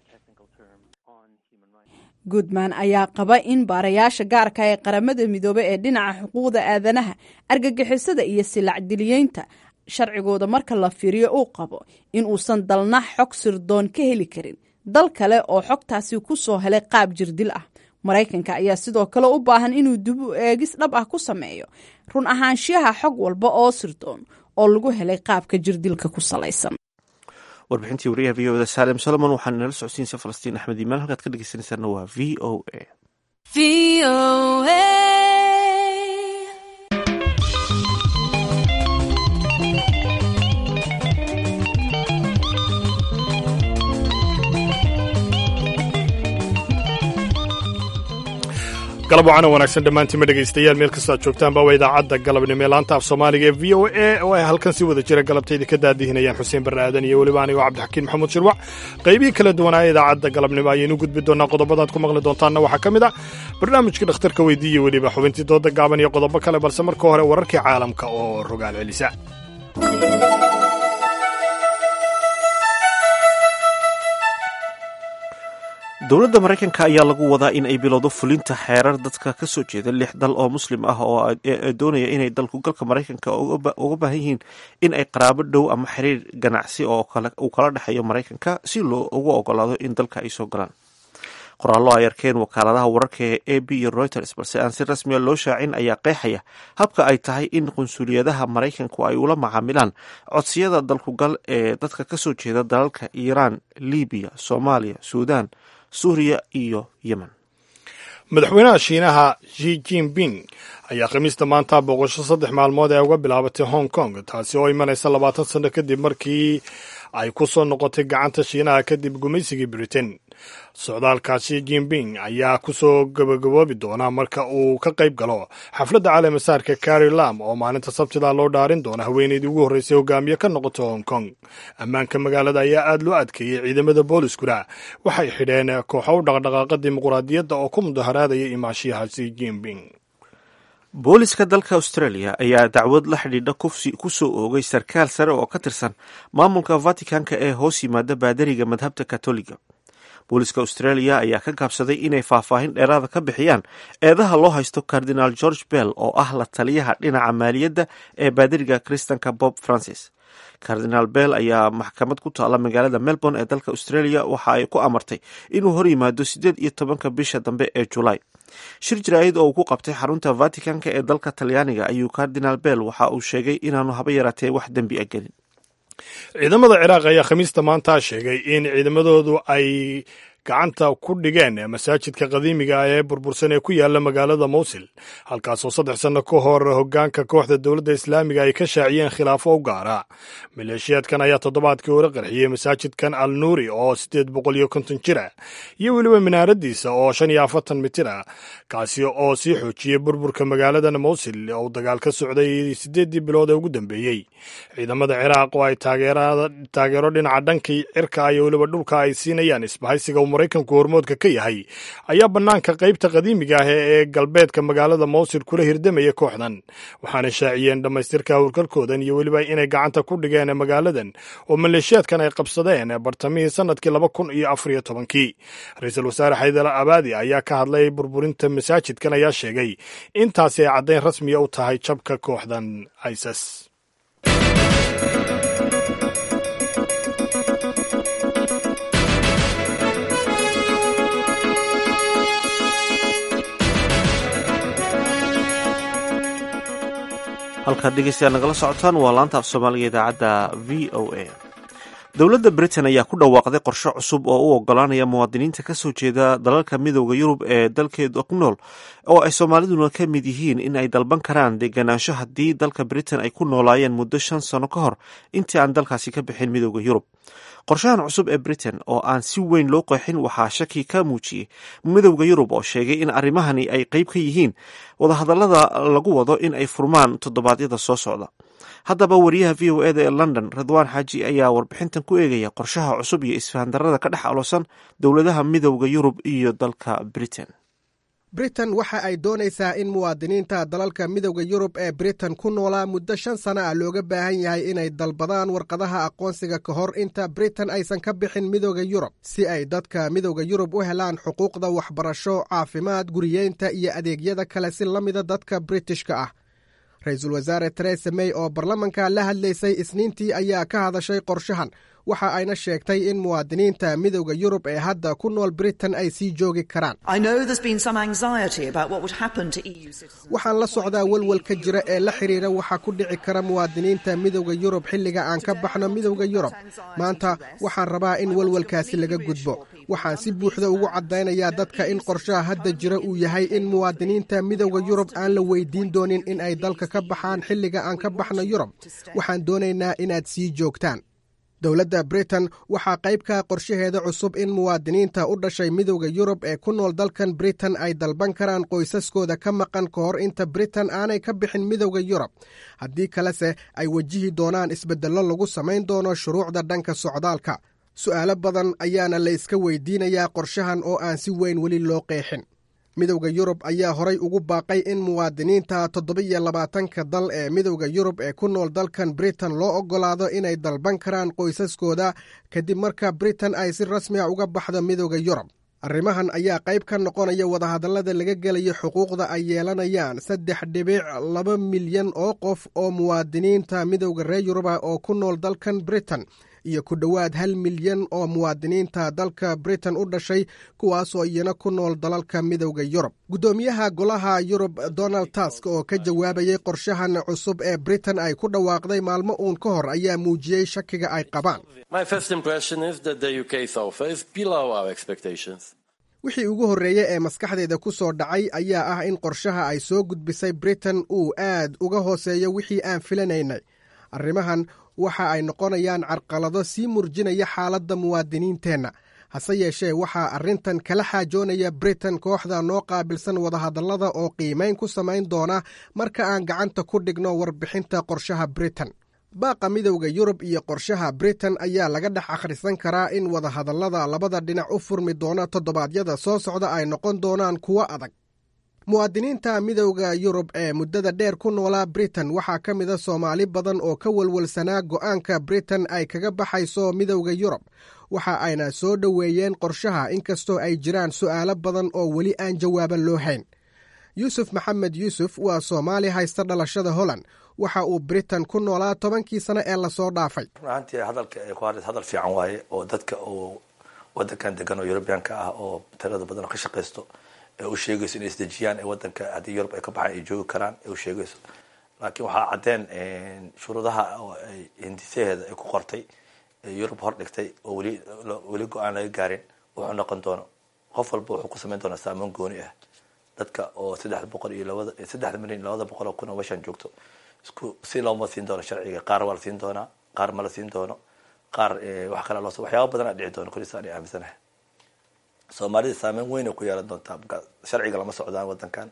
goodman ayaa qaba in baarayaasha gaarka ee qaramada midoobey ee dhinaca xuquuqda aadanaha argagixisada iyo silacdiliyeynta sharcigooda marka la fiiriyo uu qabo in uusan dalna xog sirdoon ka heli karin dal kale oo xogtaasi ku soo helay qaab jirdil ah maraykanka ayaa sidoo kale u baahan inuu dib u eegis dhab ah ku sameeyo run ahaanshiyaha xog walba oo sirdoon oo lagu helay qaabka jirdilka ku salaysan warbixintii wariyaha v o da saalem solomon waxaana nala socodsiinaysa falastiin axmed iimaan halkaad ka dhegeysanaysaana waa v o a galab wacana wanaagsan dhammaantiinma dhegaystayaal meel kastoo aad joogtaanba waa idaacadda galabnimo ee laanta af soomaaliga ee v o a oo ay halkan si wada jira galabtayda ka daadihinayaan xuseen barre aadan iyo weliba anigoo cabdixakiin maxamuud shirwac qaybihii kala duwanaa idaacadda galabnimo ayaynu gudbi doonaa qodobadaad ku maqli doontaanna waxaa ka mid ah barnaamijka dhakhtarka weydiiya weliba xubintii dooda gaaban iyo qodobo kale balse marka hore wararkii caalamka oo rogaal celisa dowladda maraykanka ayaa lagu wadaa in ay bilowdo fulinta xeerar dadka ka soo jeeda lix dal oo muslim ah oo doonaya inay dalku galka maraykanka uga baahan yihiin in ay qaraabo dhow ama xiriir ganacsi oo uu kala dhexeeyo maraykanka si loo ugu ogolaado in dalka ay soo galaan qoraallo ay arkeen wakaaladaha wararka ee a b iyo reuters balse aan si rasmiya loo shaacin ayaa qeexaya habka ay tahay in qunsuliyadaha maraykanku ay ula macaamilaan codsiyada dalkugal ee dadka ka soo jeeda dalalka iiraan libiya soomaaliya suudan suuriya iyo yemen madaxweynaha shiinaha shi jinping ayaa khamiista maanta booqasho saddex maalmood ee uga bilaabatay hong kong taasi oo imanaysa labaatan sanno kadib markii ay ku soo noqotay gacanta shiinaha kadib gumaysigii britain socdaalkaasi jinping ayaa kusoo gabagaboobi doona marka uu ka qayb galo xafladda caleemasaarka kari lam oo maalinta sabtida loo dhaarin doona haweeneydii ugu horreysay hogaamiye ka noqota hong kong ammaanka magaalada ayaa aad loo adkeeyey ciidamada booliskuna waxay xidheen kooxo u dhaqdhaqaaqa dimuqraadiyadda oo ku mudaharaadaya imaashiyahaasi jinping booliska dalka australia ayaa dacwad la xidhiidha kufsi ku soo oogay sarkaal sare oo ka tirsan maamulka vaticanka ee hoos yimaada baadariga madhabta katoliga booliska australia ayaa ka gaabsaday inay faahfaahin dheeraada ka bixiyaan eedaha loo haysto cardinal george bell oo ah la taliyaha dhinaca maaliyadda ee baadiriga kristanka bob francis cardinal bell ayaa maxkamad ku taalla magaalada melbourne ee dalka australia waxa ay ku amartay inuu hor yimaado siddeed iyo tobanka bisha dambe ee julaay shir jaraa'id oo uu ku qabtay xarunta vaticanka ee dalka talyaaniga ayuu cardinal bell waxa uu sheegay inaanu haba yaraatee wax dembi a gelin ciidamada ciraaq ayaa khamiista maanta sheegay in ciidamadoodu ay gacanta ku dhigeen masaajidka qadiimiga ah ee burbursan ee ku yaala magaalada mowsil halkaasoo saddex sanno ka hor hoggaanka kooxda dowladda islaamiga ay ka shaaciyeen khilaafo u gaara maleeshiyaadkan ayaa toddobaadkii hore qarxiyey masaajidkan al nuuri oo siddeed boqol iyo konton jir ah iyo weliba minaaradiisa oo shan iyo afartan mitir ah kaasi oo sii xoojiyey burburka magaaladan mowsil oo dagaal ka socday siddeeddii bilood ee ugu dambeeyey ciidamada ciraaq oo ay taageero dhinaca dhankii cirka iyo weliba dhulka ay siinayaan isbahaysiga maraykanku hormoodka ka yahay ayaa bannaanka qaybta qadiimiga ah ee galbeedka magaalada mowsil kula hirdamaya kooxdan waxaana shaaciyeen dhammaystirka howlgalkoodan iyo weliba inay gacanta ku dhigeen magaaladan oo maleeshiyaadkan ay qabsadeen bartamihii sanadkii laba kun iyo afar iyo tobankii ra-iisul wasaare xaydal abaadi ayaa ka hadlay burburinta masaajidkan ayaa sheegay intaasi ay caddayn rasmiya u tahay jabka kooxdan isis halkaad dhegeystayaal nagala socotaan waa laanta af soomaaliga idaacadda v o a dowladda britain ayaa ku dhawaaqday qorshe cusub oo u ogolaanaya muwaadiniinta ka soo jeeda dalalka midooda yurub ee dalkeeda ku nool oo ay soomaaliduna ka mid yihiin in ay dalban karaan deganaansho haddii dalka britain ay ku noolaayeen muddo shan sano ka hor intii aan dalkaasi ka bixin midooda yurub qorshahan cusub ee britain oo aan si weyn loo qeexin waxaa shaki ka muujiyey midowda yurub oo sheegay in arrimahani ay qeyb ka yihiin wadahadallada lagu wado in ay furmaan toddobaadyada soo socda haddaba wariyaha v o eda ee london ridwaan xaaji ayaa warbixintan ku eegaya qorshaha cusub iyo isfahandarada ka dhex aloosan dowladaha midowda yurub iyo dalka britain britain waxa ay doonaysaa in muwaadiniinta dalalka midowda yurub ee britain ku noolaa muddo shan sana ah looga baahan yahay inay dalbadaan warqadaha aqoonsiga ka hor inta britain aysan ka bixin midowda yurub si ay dadka midowda yurub u helaan xuquuqda waxbarasho caafimaad guriyeynta iyo adeegyada kale si la mida dadka britishka ah ra-iisul wasaare teresa may oo baarlamanka la hadlaysay isniintii ayaa ka hadashay qorshahan waxa ayna sheegtay in muwaadiniinta midowda yurub ee hadda ku nool britain ay sii joogi karaan waxaan la socdaa welwelka jira ee la xidhiira waxa ku dhici kara muwaadiniinta midowda yurub xilliga aan ka baxno midowda yurub maanta waxaan rabaa in welwelkaasi laga gudbo waxaan si buuxda ugu caddaynayaa dadka in qorshaha hadda jira uu yahay in muwaadiniinta midowda yurub aan la weydiin doonin in ay dalka ka baxaan xilliga aan ka baxno yurub waxaan doonaynaa inaad sii joogtaan dowladda britain waxaa qayb ka qorshaheeda cusub in muwaadiniinta u dhashay midowda yurub ee ku nool dalkan britain ay dalban karaan qoysaskooda ka maqan ka hor inta britain aanay ka bixin midowda yurub haddii kalese ay wajihi doonaan isbeddello lagu samayn doono shuruucda dhanka socdaalka su'aalo badan ayaana la iska weydiinayaa qorshahan oo aan si weyn weli loo qeexin midowda yurub ayaa horay ugu baaqay in muwaadiniinta toddoba-iyo labaatanka dal ee midowda yurub ee ku nool dalkan britain loo oggolaado inay dalban karaan qoysaskooda kadib marka britain ay si rasmiga uga baxdo midowda yurub arrimahan ayaa qayb ka noqonaya wadahadallada laga gelayo xuquuqda ay yeelanayaan saddex dhibic laba milyan oo qof oo muwaadiniinta midowda reer yuruba oo ku nool dalkan britain iyo ku dhowaad hal milyan oo muwaadiniinta dalka britain u dhashay kuwaasoo iyana ku nool dalalka midowda yurub guddoomiyaha golaha yurub donald tusk oo ka jawaabayay qorshahan cusub ee britain ay ku dhawaaqday maalmo uun ka hor ayaa muujiyey shakiga ay qabaan wixii ugu horreeyey ee maskaxdeeda ku soo dhacay ayaa ah in qorshaha ay soo gudbisay britain uu aad uga hooseeyo wixii aan filanaynay arrimahan waxa ay noqonayaan carqalado sii murjinaya xaaladda muwaadiniinteenna hase yeeshee waxaa arrintan kala xaajoonaya britain kooxda noo qaabilsan wadahadallada oo qiimayn ku samayn doona marka aan gacanta ku dhigno warbixinta qorshaha britain baaqa midowda yurub iyo qorshaha britain ayaa laga dhex akhrisan karaa in wadahadallada labada dhinac u furmi doona toddobaadyada soo socda ay noqon doonaan kuwo adag muwaadiniinta midowda yurub ee muddada dheer ku noolaa britain waxaa ka mida soomaali badan oo ka walwalsanaa go'aanka britain ay kaga baxayso midowda yurub waxa ayna soo dhoweeyeen qorshaha inkastoo ay jiraan su'aalo badan oo weli aan jawaaban loo hayn yuusuf maxamed yuusuf waa soomaali haysta dhalashada holland waxa uu britain ku noolaa tobankii sano ee lasoo dhaafay runaantii hadalka ay ku hadlaysa hadal fiican waaye oo dadka uu wadankan degan oo yurubiyaanka ah oo tirada badan oo ka shaqaysto ee u sheegayso inay isdejiyaan ee wadanka haddii yurub ay ka baxaan ay joogi karaan ee u sheegayso laakiin waxaa caddeen shuruudaha oo ay hindisaheeda ay ku qortay ee yurub hor dhigtay oo weli weli go-aan laga gaarin wuxuu noqon doono qof walba wuxuu ku samayn doonaa saamoon gooni ah dadka oo saddex boqol iyo labada saddexda milyan iyo labada boqol oo kun oo meeshaan joogto isku si looma siin doono sharciga qaar waa la siin doonaa qaar ma la siin doono qaar wax kale loo waxyaaba badan aa dhici doono kulisa aan aaminsanahay soomaalida saameyn weyn ay ku yeelan doontaa marka sharciga lama socdaan wadankan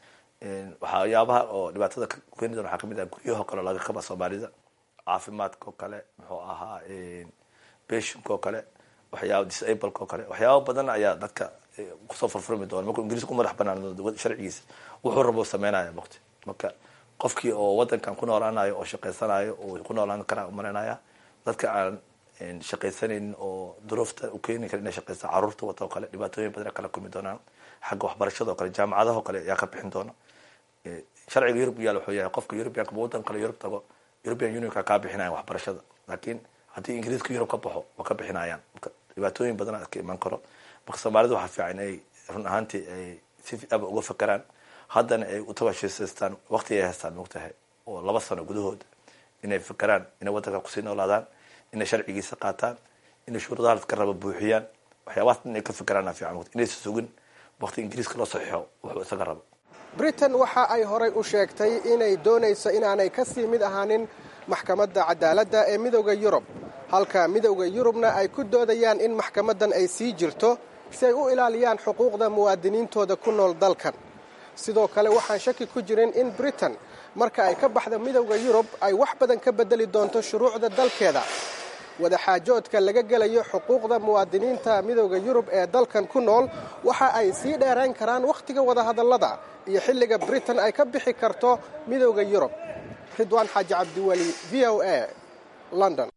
waxyaabaha oo dhibaatada ka keeni doona waxaa kamid ah guryaho kale laga qaba soomaalida caafimaadka oo kale muxuu ahaa beshinka oo kale waxyaaba disableka oo kale waxyaaba badan ayaa dadka kusoo furfurmi doona markuu ingiriis ku madax banaan sharcigiisa wuxuu rabo sameynaya maqti marka qofkii oo wadankan ku noolaanayo oo shaqaysanayo oo ku noolaan karaa umaranaya dadka aan shaqaysanaynin oo duruufta u keeni kara inay shaqaysta caruurta wata oo kale dhibaatooyin badan kala kulmi doonaan xagga waxbarashada oo kale jaamacadaha o kale ayaa ka bixin doona sharciga yurub yaal wuxuu yahay qofka yurubiyanka wadan kale yurub tago european unionka kaa bixinayan waxbarashada laakiin haddii ingiriiska yurub ka baxo waa ka bixinayaan marka dhibaatooyin badan ka iman karo marka soomaalida waxaa fiican ay run ahaantii ay si aba uga fakeraan haddana ay utawashisaystaan waqti ay haystaan mogtahay oo laba sano gudahooda inay fakeraan inay wadanka kusii noolaadaan inay sharcigiisa qaataan inay shuruudaha laska raba buuxiyaan waxyaabahaas inay ka fikeraana fiican inaysa sugin waqti ingiriiska loo saxiixo wuxuu isaga rabo britain waxa ay horay u sheegtay inay doonayso inaanay ka sii mid ahaanin maxkamadda cadaaladda ee midowda yurub halka midowda yurubna ay ku doodayaan in maxkamaddan ay sii jirto si ay u ilaaliyaan xuquuqda muwaadiniintooda ku nool dalkan sidoo kale waxaan shaki ku jirin in britain marka ay ka baxda midowda yurub ay wax badan ka bedeli doonto shuruucda dalkeeda wadaxaajoodka laga gelayo xuquuqda muwaadiniinta midowda yurub ee dalkan ku nool waxa ay sii dheerayn karaan wakhtiga wadahadallada iyo xilliga britain ay ka bixi karto midowda yurub ridwaan xaaji cabdiweli v o a london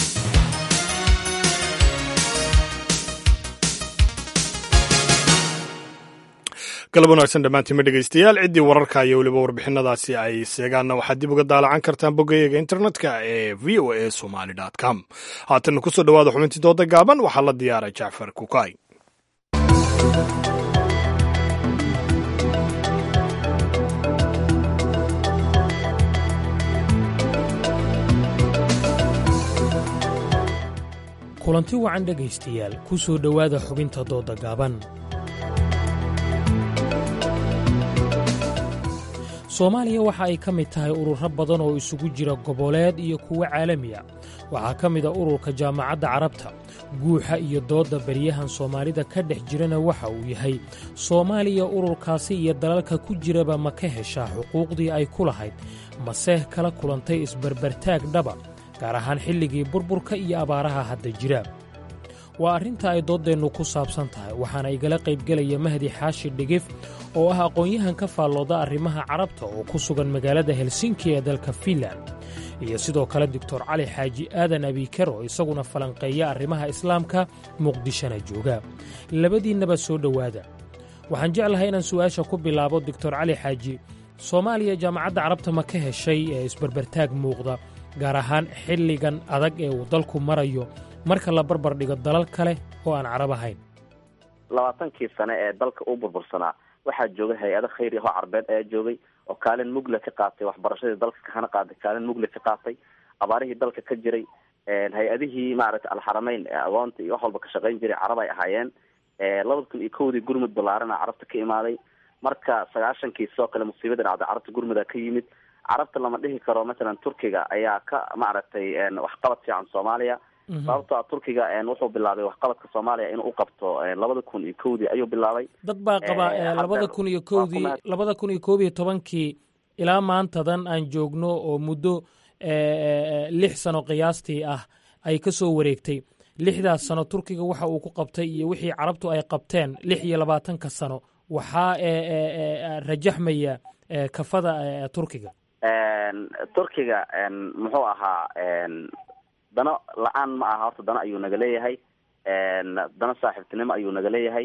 galab wanaagsan dhammaantiinma dhegaystayaal ciddii wararka iyo weliba warbixinadaasi ay seegaanna waxaad dib uga daalacan kartaan boggayaga internetka ee v o a somali com haatanna kusoo dhawaada xubintii dooda gaaban waxaa la diyaaray jacfar kukay kulanti wacan dhegaystayaal ku soo dhowaada xubinta dooda gaaban soomaaliya waxa ay ka mid tahay ururo badan oo isugu jira goboleed iyo kuwo caalami ah waxaa ka mid a ururka jaamacadda carabta guuxa iyo doodda beryahan soomaalida ka dhex jirana waxa uu yahay soomaaliya ururkaasi iyo dalalka ku jiraba ma ka heshaa xuquuqdii ay ku lahayd mase kala kulantay isbarbartaag dhaba gaar ahaan xilligii burburka iyo abaaraha hadda jira waa arrinta ay dooddeennu ku saabsan tahay waxaana igala qaybgelaya mahdi xaashi dhigif oo ah aqoon-yahan ka faallooda arrimaha carabta oo ku sugan magaalada helsinki ee dalka fiinland iyo sidoo kale doctor cali xaaji aadan abiiker oo isaguna falanqeeya arrimaha islaamka muqdishona jooga labadiinnaba soo dhowaada waxaan jeclahay inaan su'aasha ku bilaabo doctor cali xaaji soomaaliya jaamacadda carabta ma ka heshay ee isbarbartaag muuqda gaar ahaan xilligan adag ee uu dalku marayo marka la barbar dhigo dalal kale oo aan carab ahayn labaatankii sane ee dalka u burbursanaa waxaa joogay hay-ado khayri ahoo carbeed ayaa joogay oo kaalin mugle ka qaatay waxbarashadii dalka kahana qaaday kaalin mugle ka qaatay abaarihii dalka ka jiray hay-adihii maaragtay alxarameyn ee agoonta iyo wax walba ka shaqayn jiray carab ay ahaayeen labada kun iyo kowdii gurmud ballaarana carabta ka imaaday marka sagaashankii sidoo kale musiibada dhacday carabta gurmuda ka yimid carabta lama dhihi karo mathalan turkiga ayaa ka maaragtay waxqabad fiican soomaaliya sababto a turkiga wuxuu bilaabay waxqabadka soomaaliya inuu u qabto labada kun iyo kowdii ayuu bilaabay dad baa qaba labada kun iyo kowdii labada kun iyo koob iyo tobankii ilaa maantadan aan joogno oo muddo lix sano qiyaastii ah ay ka soo wareegtay lixdaas sano turkiga waxa uu ku qabtay iyo wixii carabtu ay qabteen lix iyo labaatanka sano waxaa rajaxmaya kafada turkiga turkiga muxuu ahaa dano la-aan ma aha horta dano ayuu naga leeyahay dano saaxiibtinimo ayuu naga leeyahay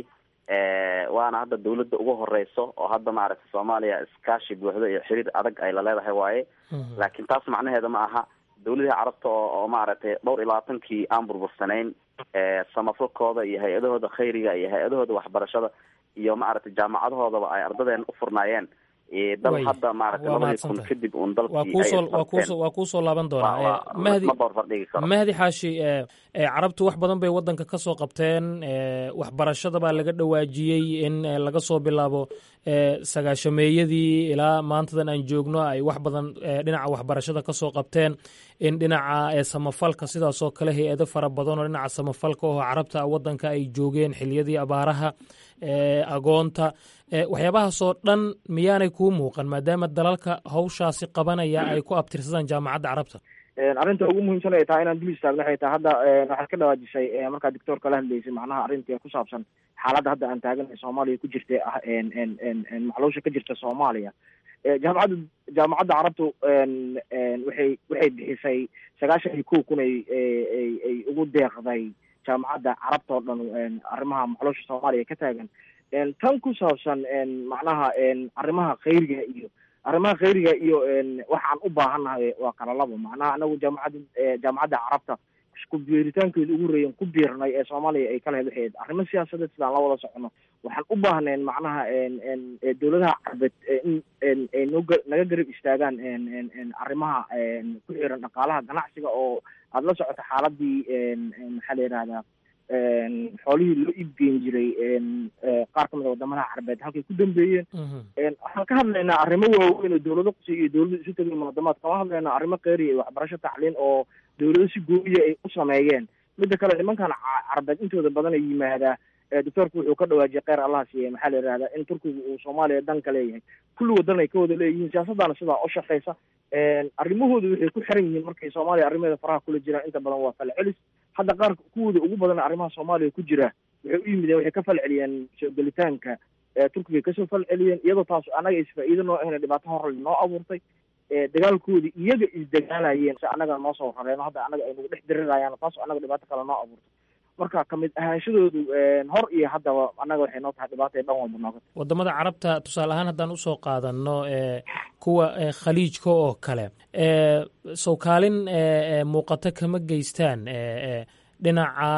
waana hadda dawladda ugu horeyso oo hadda maaragtay soomaaliya iskaashi buuxdo iyo xiriir adag ay la leedahay waaye laakiin taas macnaheeda ma aha dawladihii carabta oo oo maaragtay dhowr iyo labaatankii aan burbursanayn samafalkooda iyo hay-adahooda khayriga iyo hay-adahooda waxbarashada iyo maaragtay jaamacadahoodaba ay ardadeena u furnaayeen dal hadda maaragtay labadii kun kadib uun dalkiiwaa kuusoo laaban doonaa mahdi mahdi xaashi carabtu wax badan bay waddanka ka soo qabteen waxbarashada baa laga dhawaajiyey in laga soo bilaabo sagaashameeyadii ilaa maantadan aan joogno ay wax badan dhinaca waxbarashada ka soo qabteen in dhinaca samafalka sidaasoo kale hay-ado fara badan oo dhinaca samafalka oo carabta waddanka ay joogeen xiliyadii abaaraha agoonta waxyaabahaasoo dhan miyaanay kuu muuqan maadaama dalalka hawshaasi qabanaya ay ku abtirsadaan jaamacadda carabta arrinta ugu muhiimsan ay tahay inaan dul istaagno waxay tahay hadda waxaad ka dhawaajisay markaa doctor kala hadlaysay macnaha arrinta ku saabsan xaaladda hadda aan taaganay soomaaliya ku jirta ah maxluusha ka jirta soomaaliya jaamacadda jaamacadda carabtu waxay waxay bixisay sagaashan iyo kow kun ay ay ay ugu deeqday jaamacadda carabta oo dhan arrimaha maxluusha soomaaliya ka taagan tan ku saabsan macnaha arrimaha khayriga iyo arrimaha khayriga iyo waxaan u baahannahay waa kala labo macnaha anagu jaamacadda jaamacadda carabta ku biiritaankeedu ugu horeeyan ku biirnay ee soomaaliya ay kala hedwaxeed arrimo siyaasadeed sidaan la wada socono waxaan u baahnayn macnaha dowladaha carbeed in ay nog naga garab istaagaan arrimaha ku xiran dhaqaalaha ganacsiga oo aada la socoto xaaladii maxaa la yihahdaa xoolihii loo iibgeyn jiray qaar kamid a wadamadaha carbeed halkay ku dambeeyeen waxaan ka hadlaynaa arrimo waaweyn oo dowlado qusay iyo dowlado isu tegay muqadamaad kama hadlaynaa arrimo kheyriya iyo waxbarasho tacliin oo dowlado si gooyiya ay u sameeyeen midda kale nimankan carbeed intooda badan ay yimaadaa doctoorku wuxuu ka dhawaajiyay kheyr allah siiye maxaa la yihahdaa in turkiga uu soomaaliya dan ka leeyahay kulli wadan ay ka wada leeyihiin siyaasaddaana sidaa u shaqeysa arrimahooda waxay ku xiran yihiin markay soomaaliya arrimaheeda faraha kula jiraan inta badan waa falcelis hadda qaar kuwooda ugu badan arrimaha soomaaliya ku jira waxay u yimideen waxay ka falceliyeen soo gelitaanka turkiga kasoo falceliyeen iyadoo taas annaga isfaa-iido noo ahna dhibaato horle noo abuurtay dagaalkoodii iyaga isdagaalayeen si annaga noo soo rareeno hadda annaga ay nagu dhex dirirayaan taas annaga dhibaato kale noo abuurtay marka kamid ahaanshadoodu hor iyo haddaba annaga waxay noo tahay dhibaata dhan walba nooga wadamada carabta tusaale ahaan haddaan usoo qaadano kuwa khaliijka oo kale sow kaalin muuqato kama geystaan dhinaca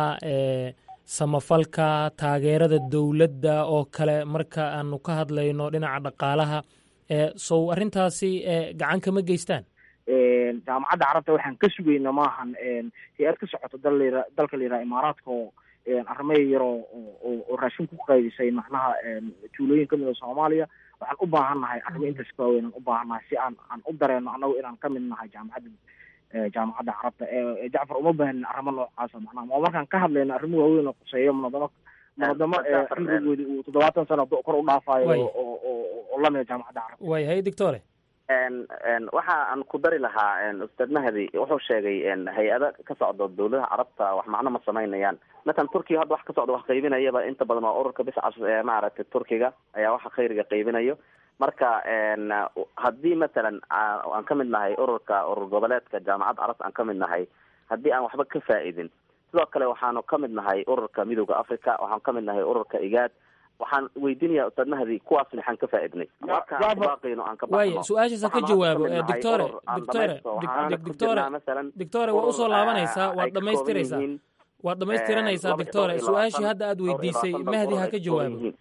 samafalka taageerada dowladda oo kale marka aanu ka hadlayno dhinaca dhaqaalaha sow arrintaasi gacan kama geystaan jaamacadda carabta waxaan ka sugayna maahan hay-ad ka socoto dal dalka la yiraha imaaraadka oo arrimaha yaroo oo raashin ku qaydisay macnaha tuulooyin kamid a soomaaliya waxaan u baahan nahay arrimo intaas ka waaweyn aan u baahan nahay si aan aan u dareeno annagu inaan ka mid nahay jaamacadda jaamacadda carabta jacfar uma baahanin arrimo noocaasa macnaha waa markaan ka hadlayno arrimo waaweyn oo quseeyo munadamo munadamo cimrigoodi uu toddobaatan sano kor u dhaafayo oo lamida jaamacadda carabta way hay doctore waxa aan ku dari lahaa ustaad mahdi wuxuu sheegay hay-ada ka socdo dawladaha carabta wax macno ma samaynayaan matalan turkiga hadda wax ka socdo wax qaybinayaba inta badan waa ururka biscas ee maaragtay turkiga ayaa waxa khayriga qaybinayo marka haddii matalan aan ka mid nahay ururka urur goboleedka jaamacadda carabta aan ka mid nahay haddii aan waxba ka faa'iidin sidoo kale waxaanu ka mid nahay ururka midooda africa waxaan ka mid nahay ururka igaad waxaan weydiinaya ustaad mahdi kuwaas maxaan ka faaidnay markabaaqayno aan ka waaya su-aashaasa ka jawaabo doctore doctore doctore doctore waa usoo laabanaysaa waad dhamaystiraysaa waad dhamaystiranaysaa doctore su-aashii hadda aad weydiisay mahdi ha ka jawaabo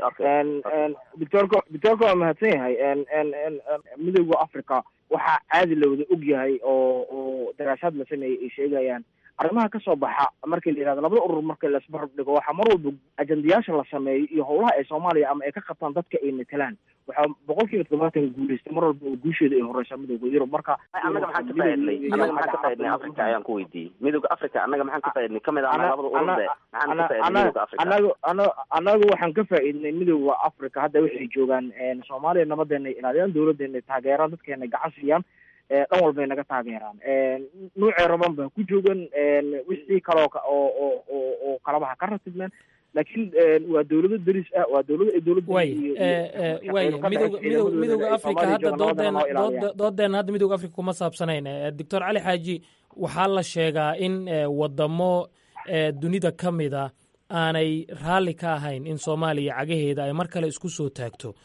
doctorka doctorka waa mahadsan yahay midooda africa waxaa caadi la wada og yahay oo oo daraasaad la sameeyey ay sheegayaan arrimaha ka soo baxa markii la yihahdo labada urur marka la isbarab dhigo waxaa mar walba ajandayaasha la sameeyo iyo howlaha ay soomaaliya ama ay ka qabtaan dadka ay matelaan waxaa boqol kiiba toddobaatan guuleystay mar walba oo guusheeda ay horeysaa midooda yurub marka annaga maxaan ka faaidnay annaga maxaan ka faaidnay africa ayaan ku weydiiyey midooda africa annaga maxaan ka faaidnay kamid ah labada ururde maxaan ka faaidnay midooda africa anagu ana anagu waxaan ka faa'iidnay midooda africa hadda waxay joogaan soomaaliya nabadeena ilaaliyaan dawladeena taageeraan dadkeena gacan siiyaan dhan walbay naga taageeraan nuucee raban baa ku joogan wixii kaloo oo oo oo oo kalabaha ka ratibmeen laakiin waa dawlado deris ah waa dawlado ay dawladda way way midooda midooda midooda africa hadda doodeena dooda doodeena hadda midooda africa kuma saabsanayn doctor cali xaaji waxaa la sheegaa in wadamo dunida ka mida aanay raalli ka ahayn in soomaaliya cagaheeda ay mar kale isku soo taagto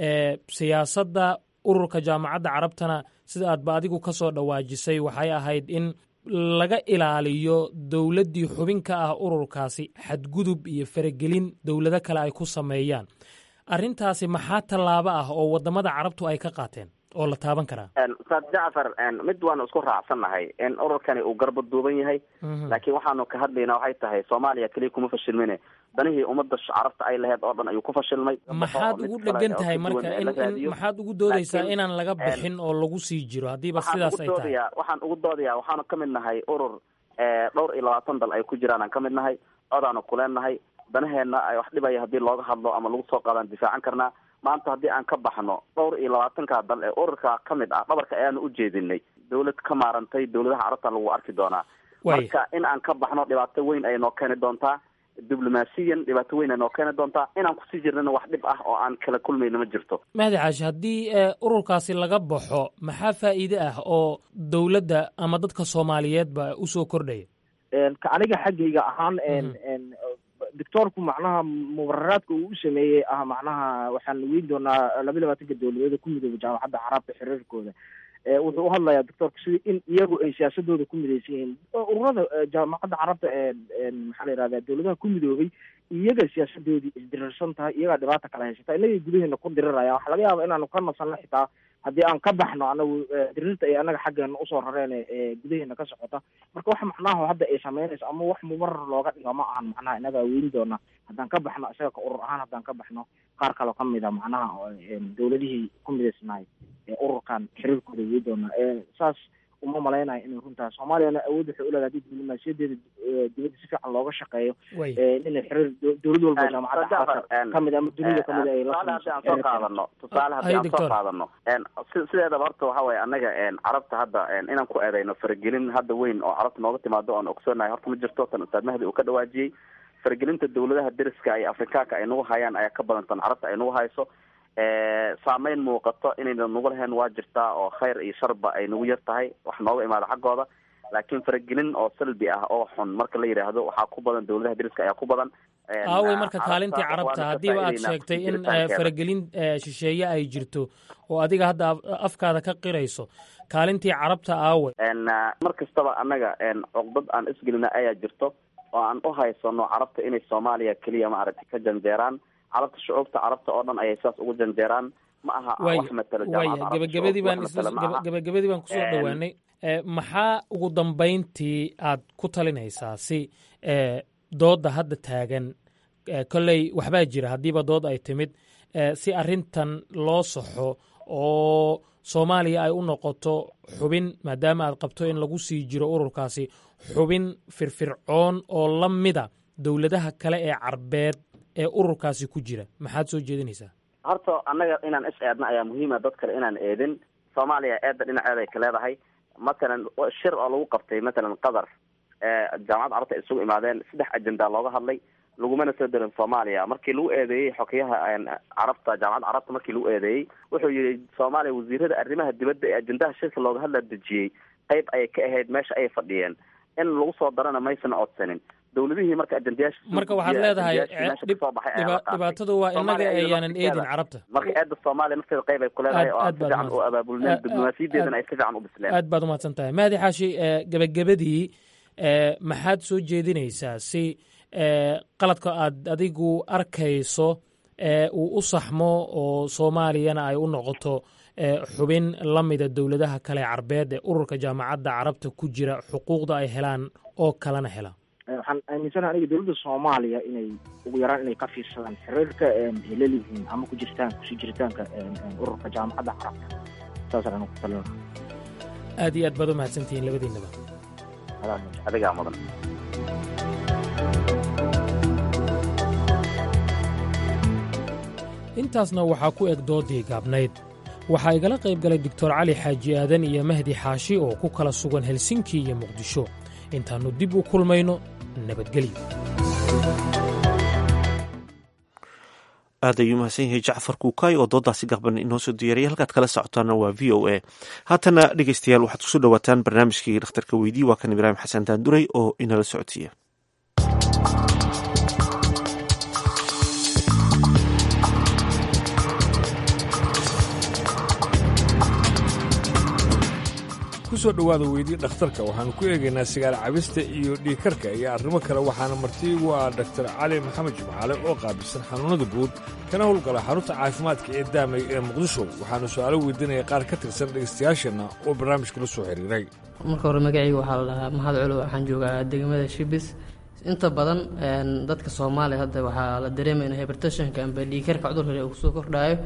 siyaasadda ururka jaamacadda carabtana sida aadba adigu ka soo dhawaajisay waxay ahayd in laga ilaaliyo dowladdii xubin ka ah ururkaasi xadgudub iyo faragelin dowlado kale ay ku sameeyaan arrintaasi maxaa tallaabo ah oo waddamada carabtu ay ka qaateen oo la taaban karaa ustaad jacfar mid waanu isku raacsannahay in ururkani uu garba duuban yahay laakiin waxaanu ka hadlaynaa waxay tahay soomaaliya keliya kuma fashilmine danihii ummadda carabta ay laheyd oo dhan ayuu ku fashilmay maxaad ugu dhegan tahay marka in maxaad ugu doodaysaa inaan laga bixin oo lagu sii jiro haddiiba sidaas ay tahay waxaan ugu doodayaa waxaanu ka mid nahay urur dhowr iyo labaatan dal ay ku jiraan aan ka mid nahay codaanu kuleennahay danaheenna ay wax dhibaya haddii looga hadlo ama lagu soo qaadaan difaacan karnaa maanta haddii aan ka baxno dhowr iyo labaatanka dal ee ururka ka mid ah dhabarka ayaanu u jeedinay dawlad ka maarantay dawladaha carabta lagu arki doonaa marka in aan ka baxno dhibaato weyn ay noo keeni doontaa diblomaasiyan dhibaato weyn ay noo keeni doontaa inaan kusii jirnana wax dhib ah oo aan kala kulmayna ma jirto mahdi caashi haddii ururkaasi laga baxo maxaa faa'iide ah oo dowladda ama dadka soomaaliyeedba usoo kordhaya ka aniga xaggayga ahaan doctoorku macnaha mubararaadka uu u sameeyey ah macnaha waxaan weyn doonaa laba labaatanka dowladeeda ku midooba jaamacadda carabta xiriirkooda wuxuu uhadlayaa doctoorka sida in iyagu ay siyaasadooda ku midaysan yihiin ururada jaamacadda carabta maxaa la yihahda dowladaha ku midoobay iyaga siyaasadoodii isdirirsan tahay iyagaa dhibaata kala haysata inagay gudaheena ku diriraya waxa laga yaaba inaanu ka nasanno xitaa haddii aan ka baxno anagu dirirta ay anaga xaggeena usoo rareen ee gudaheena ka socota marka wax macnaha hadda ay sameynayso ama wax mubarar looga dhigo ma ahan macnaha inagaa weyn doona haddaan ka baxno isaga ka urur ahaan haddaan ka baxno qaar kaloo kamida macnaha dowladihii ku midaysnaay ee ururkan xiriirkooda weyn doona saas uma malaynayo inay runtaa soomaaliyana awood waxay uleedahay hadii diblomaasiyadeeda dibadda si fiican looga shaqeeyo inay xiriir dowlad walba jaamacadda carabta kamid ama dunida kamid ay tusaale haddii aan soo qaadano tusaale haddii aan soo qaadano sideedaba horta waxa weye annaga carabta hadda inaan ku eedayno faragelin hadda weyn oo carabta nooga timaado oan ogsoonahay horta ma jirto tan ustaad mahdi uu ka dhawaajiyey faragelinta dowladaha deriska iyo afrikaanka ay nagu hayaan ayaa ka badan tan carabta ay nagu hayso saameyn muuqato inayna nagu lahayn waa jirtaa oo khayr iyo sharba ay nagu yar tahay wax nooga imaado xaggooda laakiin faragelin oo salbi ah oo xun marka la yidhaahdo waxaa ku badan dowladaha deriska ayaa ku badan aawey marka kaalintii carabta haddiiba aad sheegtay in faragelin shisheeye ay jirto oo adiga hadda afkaada ka qirayso kaalintii carabta aawey mar kastaba annaga cuqdad aan isgelina ayaa jirto oo aan u haysano carabta inay soomaaliya keliya maaragtay ka janjeeraan carabta shucuubta carabta oo dhan ayay saas ugu janjeeraan ma aha wax matalo waya gabagabadii baan gabagabadii baan kusoo dhowaanay maxaa ugu dambayntii aad ku talinaysaa si doodda hadda taagan kolley waxbaa jira haddiiba dood ay timid si arrintan loo saxo oo soomaaliya ay u noqoto xubin maadaama aad qabto in lagu sii jiro ururkaasi xubin firfircoon oo la mida dowladaha kale ee carbeed ee ururkaasi ku jira maxaad soo jeedinaysaa horta annaga inaan is eedna ayaa muhiima dad kale inaan eedin soomaaliya eedda dhinaceeda ay ka leedahay matalan shir oo lagu qabtay matalan qatar jaamacadda carabta ay isugu imaadeen saddex ajenda looga hadlay lagumana soo darin soomaaliya markii lagu eedeeyey xokeyaha carabta jaamacadda carabta markii lagu eedeeyey wuxuu yihi soomaaliya wasiirada arrimaha dibadda ee ajendaha shirka looga hadla dejiyey qayb ayay ka ahayd meesha ayay fadhiyeen in lagu soo darana maysan codsanin dowladihii marka ajendayaasha marka waxaad leedahay dhibaatadu waa inaga ayaanan eedin carabta marka eedda soomaaliya nafteeda qayb ay ku leedahay oo aan si fiican u abaabulneen diblomaasiyadeedana ay si fiican u bisleen aad baad umahadsan tahay mahdi xaashi gebagabadii maxaad soo jeedinaysaa si qaladka aad adigu arkayso uu u saxmo oo soomaaliyana ay u noqoto xubin la mida dowladaha kale carbeed ee ururka jaamacadda carabta ku jira xuquuqda ay helaan oo kalena hela waxaan aaminsanaha aniga dowladda soomaaliya inay ugu yaraan inay ka fiirsadaan xiriirka ay lelihiin ama ku jiritaan kusii jiritaanka ururka jaamacadda carabta saasaan anigu ku talin lahaa aad iyo aad baad u mahadsantihiin labadiinaba adigaa mudan intaasna waxaa ku eg doodii gaabnayd waxaa igala qayb galay doctor cali xaaji aadan iyo mahdi xaashi oo ku kala sugan helsinki iyo muqdisho intaannu dib u kulmayno nabadgelyo aad ayuu mahadsan yahay jacfar kuukaay oo doodaasi gaqban inoo soo diyaariyay halkaad kala socotaana waa v o a haatana dhegeystayaal waxaad kusoo dhowaataan barnaamijkii dhakhtarka weydii waa kan ibraahim xasan daanduray oo inala socodsiiya kusoo dhowaada weydii dhakhtarka waxaanu ku eegaynaa sigaar cabista iyo dhiikarka iyo arrimo kale waxaana marti igu ah daktar cali maxamed jimcaale oo qaabilsan xanuunnada guud kana howlgala xarunta caafimaadka ee daamay ee muqdisho waxaanu su'aalo weydiinaya qaar ka tirsan dhegaystayaasheenna oo barnaamijka la soo xiriiray marka hore magacayga waxaa la dhahaa mahad culo waxaan joogaa degmada shibis inta badan dadka soomaaliya hadda waxaa la dareemaya in hybertationka amba dhiikarka cudurka uu kusoo kordhaayo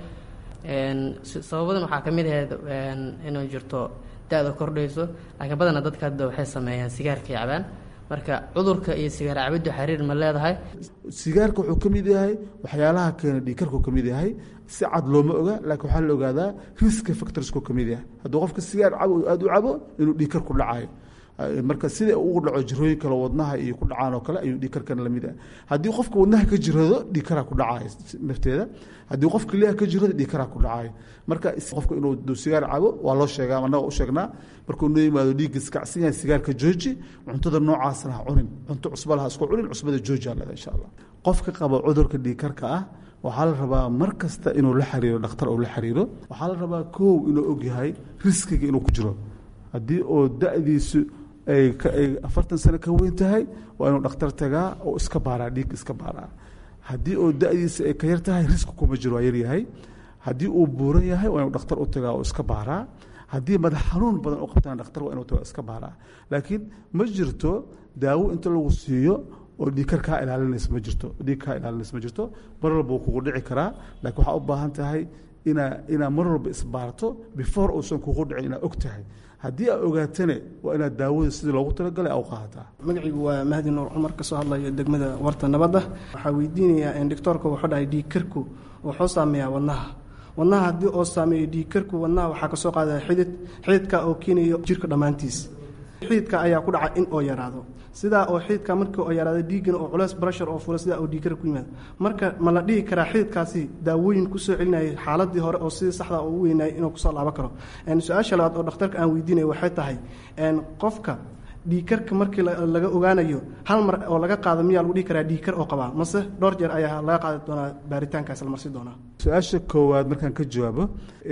sababadan waxaa ka mid ahayd inay jirto da-da kordhayso laakiin badanaa dadka hadda waxay sameeyaan sigaarka yacbaan marka cudurka iyo sigaar cabiddu xiriir ma leedahay sigaarka wuxuu ka mid yahay waxyaalaha keena dhiikarku ka mid yahay si cad looma oga laakiin waxaa la ogaadaa riska factorsku ka mid yahay hadduu qofka sigaar cabo aada u cabo inuu dhiikar ku dhacayo marka sida ugu dhaco jirooyin kale wadnaha iyo ku dhacaan oo kale ayuu dhiikarkana lamid ah haddii qofka wadnaha ka jirado dhiikaraa ku dhacayo nafteeda haddii qofka liha ka jirado dhiikaraa ku dhacayo marka qofka inuu sigaar cabo waa loo sheegaa annaga u sheegnaa markuu noo yimaado dhiigga iskacsan yahay sigaarka jooji cuntada noocaasna ha cunin cunto cusbala ha isku cunin cusbada jooji aa leeda insha allah qofka qaba cudurka dhiikarka ah waxaa la rabaa mar kasta inuu la xiriiro dhakhtar uu la xiriiro waxaa la rabaa kow inuu ogyahay riskiga inuu ku jiro haddii oo da-diisu ay afartan sano ka weyn tahay waa inuu dhakhtar tagaa oo iska baaraa dhiig iska baaraa haddii oo da-diisa ay ka yar tahay riski kuma jiro waa yaryahay haddii uu buuran yahay waa inuu dhakhtar u tagaa oo iska baaraa haddii madax xanuun badan u qabtana dhakhtar waa inuu tagaa iska baaraa laakiin ma jirto daawo inta lagu siiyo oo dhiigkar kaa ilaalinaysa ma jirto dhiig kaa ilaalinaysa ma jirto mar walba wuu kugu dhici karaa laakiin waxaa u baahan tahay inaa inaa mar walba isbaarto before uusan kugu dhicin inaad og tahay haddii aad ogaatane waa inaad daawada sidii loogu talagalay a u qaadataa magaciigu waa mahdi nuur cumar kasoo hadlaya degmada warta nabadda waxaa weydiinayaa doctoorka wuxuu dhahay dhiigkarku wuxuu saameeyaa wadnaha wadnaha haddii oo saameeyo dhiigkarku wadnaha waxaa kasoo qaadaya xidid xididka oo keenayo jirka dhammaantiis xididka ayaa ku dhaca in oo yaraado sidaa oo xididka markii oo yaraado dhiiggana oo culeys brashar oo fula sidaa oo dhiigkar ku yimaado marka ma la dhihi karaa xididkaasi daawooyin kusoo celinayay xaaladii hore oo sidii saxda oo u weynayay inuu kusoo laaban karo su-aasha labaad oo dhakhtarka aan weydiinaya waxay tahay qofka dhiigkarka markii laga ogaanayo hal mar oo laga qaado miyaa lagu dhihi karaa dhiigkar oo qabaa mase dhowr jeer ayaa laga qaadi doonaa baaritaankaas la marsi doonaa su-aasha koowaad markaan ka jawaabo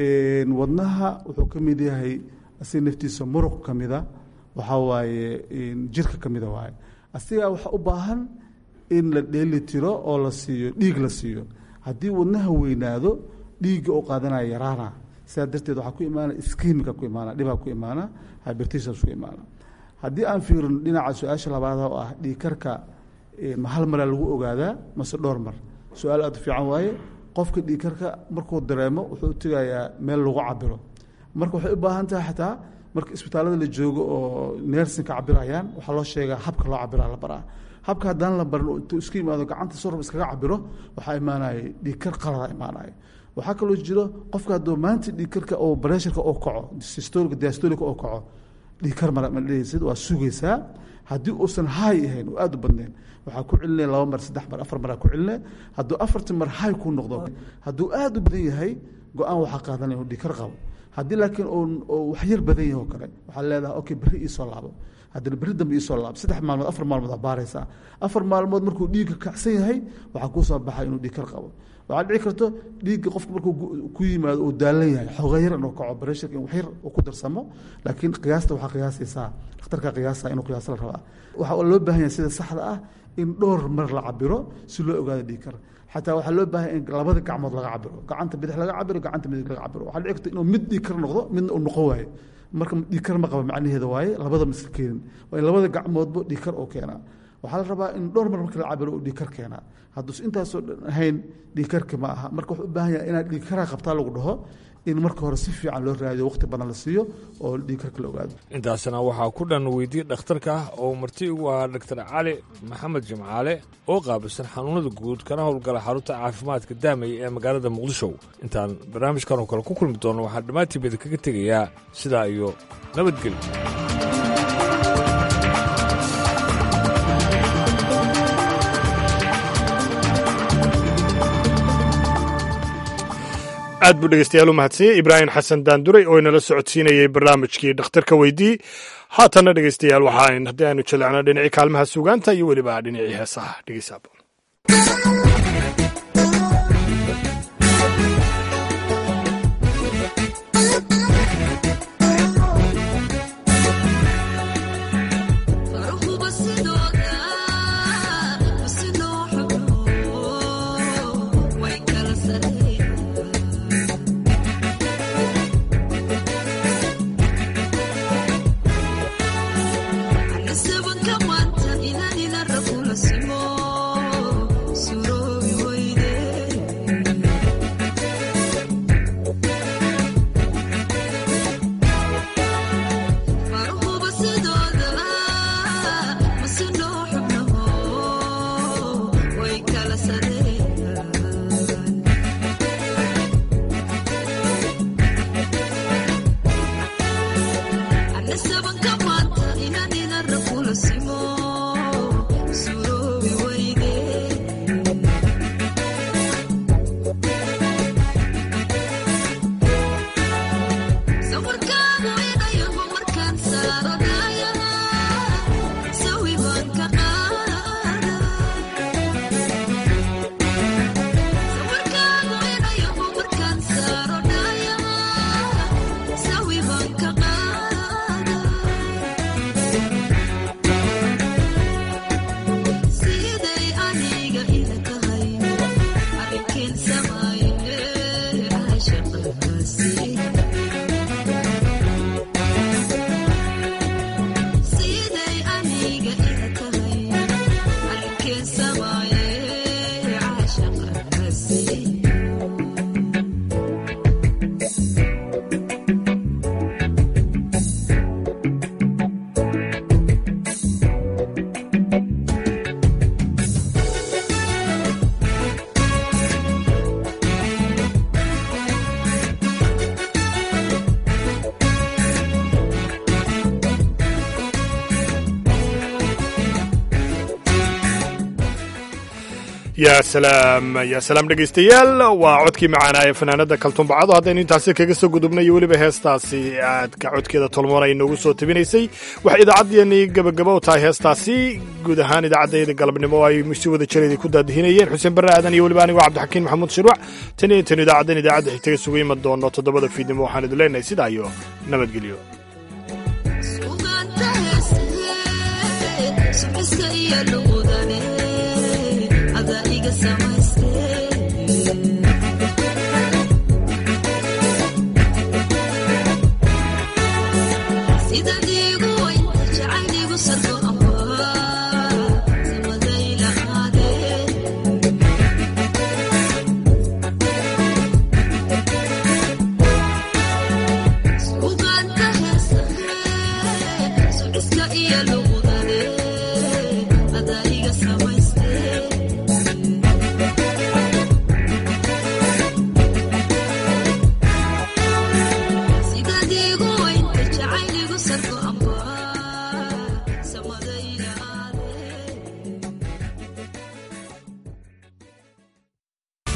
wadnaha wuxuu ka mid yahay asiga naftiisa muruq ka mida waxaa waaye jirka ka mida waaye asigaa waxaa u baahan in la dheeli tiro oo la siiyo dhiig la siiyo haddii wadnaha weynaado dhiigga oo qaadanaya yaraana sidaa darteed waxaa ku imaana iskiimika ku imaana dhibaa ku imaana hybertations ku imaana haddii aan fiirino dhinaca su-aasha labaad oo ah dhiigkarka ma hal maraa lagu ogaadaa mase dhowr mar su-aal aada u fiican waaye qofka dhiikarka markuu dareemo wuxuu u tegayaa meel lagu cabiro marka waxay u baahan tahay xataa marka isbitaalada la joogo oo neersinka cabirayaan waxaa loo sheegaa habka loo cabiraa la baraa habka haddaan la barin intuu isku yimaado gacanta sorab iskaga cabiro waxaa imaanaya dhiikar qalada imaanaya waxaa kaloo jiro qofka hadduu maanta dhiikarka oo bareesharka oo kaco systolica diastolica oo kaco dhiikar mara ma dhehaysid waa sugaysaa haddii uusan hay ahayn oo aada u badnayn waxaa ku celinaya laba mar saddex mar afar maraa ku celinaya hadduu afartii mar hay ku noqdo hadduu aada u badan yahay go-aan waxaa qaadanaya uu dhiikar qabo haddii laakiin uu wax yar badan yahay oo kale waxaa leedahay okay berri iisoo laabo haddana berri dambe iisoo laabo saddex maalmood afar maalmood aa baaraysaa afar maalmood markuu dhiigga kacsan yahay waxaa kuu soo baxay inuu dhiikar qabo waxaa dhici karto dhiigga qofka markuu ku yimaado uu daalan yahay xooga yar inuu kaco bareesharka in wax yar uu ku darsamo laakiin qiyaasta waxaa qiyaasaysaa dhakhtarka qiyaasa inuu qiyaas la rabaa waxaa loo baahan yahay sida saxda ah in dhowr mar la cabiro si loo ogaado dhiigkar xataa waxaa loo baahan in labada gacmood laga cabiro gacanta bidix laga cabiro gacanta midig laga cabiro waxaa dhici karta inuu mid dhiigkar noqdo midna uu noqon waayo marka dhiigkar ma qaba macnaheeda waaye labada miska keenin waa in labada gacmoodba dhiigkar oo keenaa waxaa la rabaa in dhowr mar marka la cabiro uu dhiigkar keenaa hadduus intaasoo dhan ahayn dhiigkarka ma aha marka wuxuu u baahan yahay inaad dhiigkaraa qabtaa lagu dhaho in marka hore si fiican loo raadiyo waqti badan la siiyo oo dhiigkarka la ogaado intaasna waxaa ku dhan weydiye dhakhtarka ah oo marti ugu ahaa doctor cali maxamed jimcaale oo qaabilsan xanuunada guud kana howlgala xarunta caafimaadka daamay ee magaalada muqdisho intaan barnaamijkan oo kale ku kulmi doono waxaan dhammaantiibada kaga tegayaa sidaa iyo nabadgelyo aad buu dhegeystayaal u mahadsanyey ibraahim xasan daanduray oo inala socodsiinayey barnaamijkii dhakhtarka weydii haatanna dhegeystayaal waxaa haddii aynu jaleecno dhinacii kaalmaha suugaanta iyo weliba dhinacii heesaha dhegeysaabo yaa salaam yaa salaam dhegaystayaal waa codkii macaanaa ee fanaanada kaltumbacado haddaynu intaasi kaga soo gudubnay iyo weliba heestaasi aadka codkeeda tolmoon ay noogu soo tabinaysay waxay idaacaddeenii gabagaba u tahay heestaasi guud ahaan idaacaddayda galabnimo ay si wada jaraydii ku daadihinayeen xuseen barre aadan iyo weliba anigoo cabdixakiin maxamuud shirwac tan iyo intaynu idaacaddan idaacadda xigtaga sugu iman doono toddobada fiidnimo waxaan idin leenahay sidaa iyo nabadgelyo Sumisa iyo luqudane ada iga samay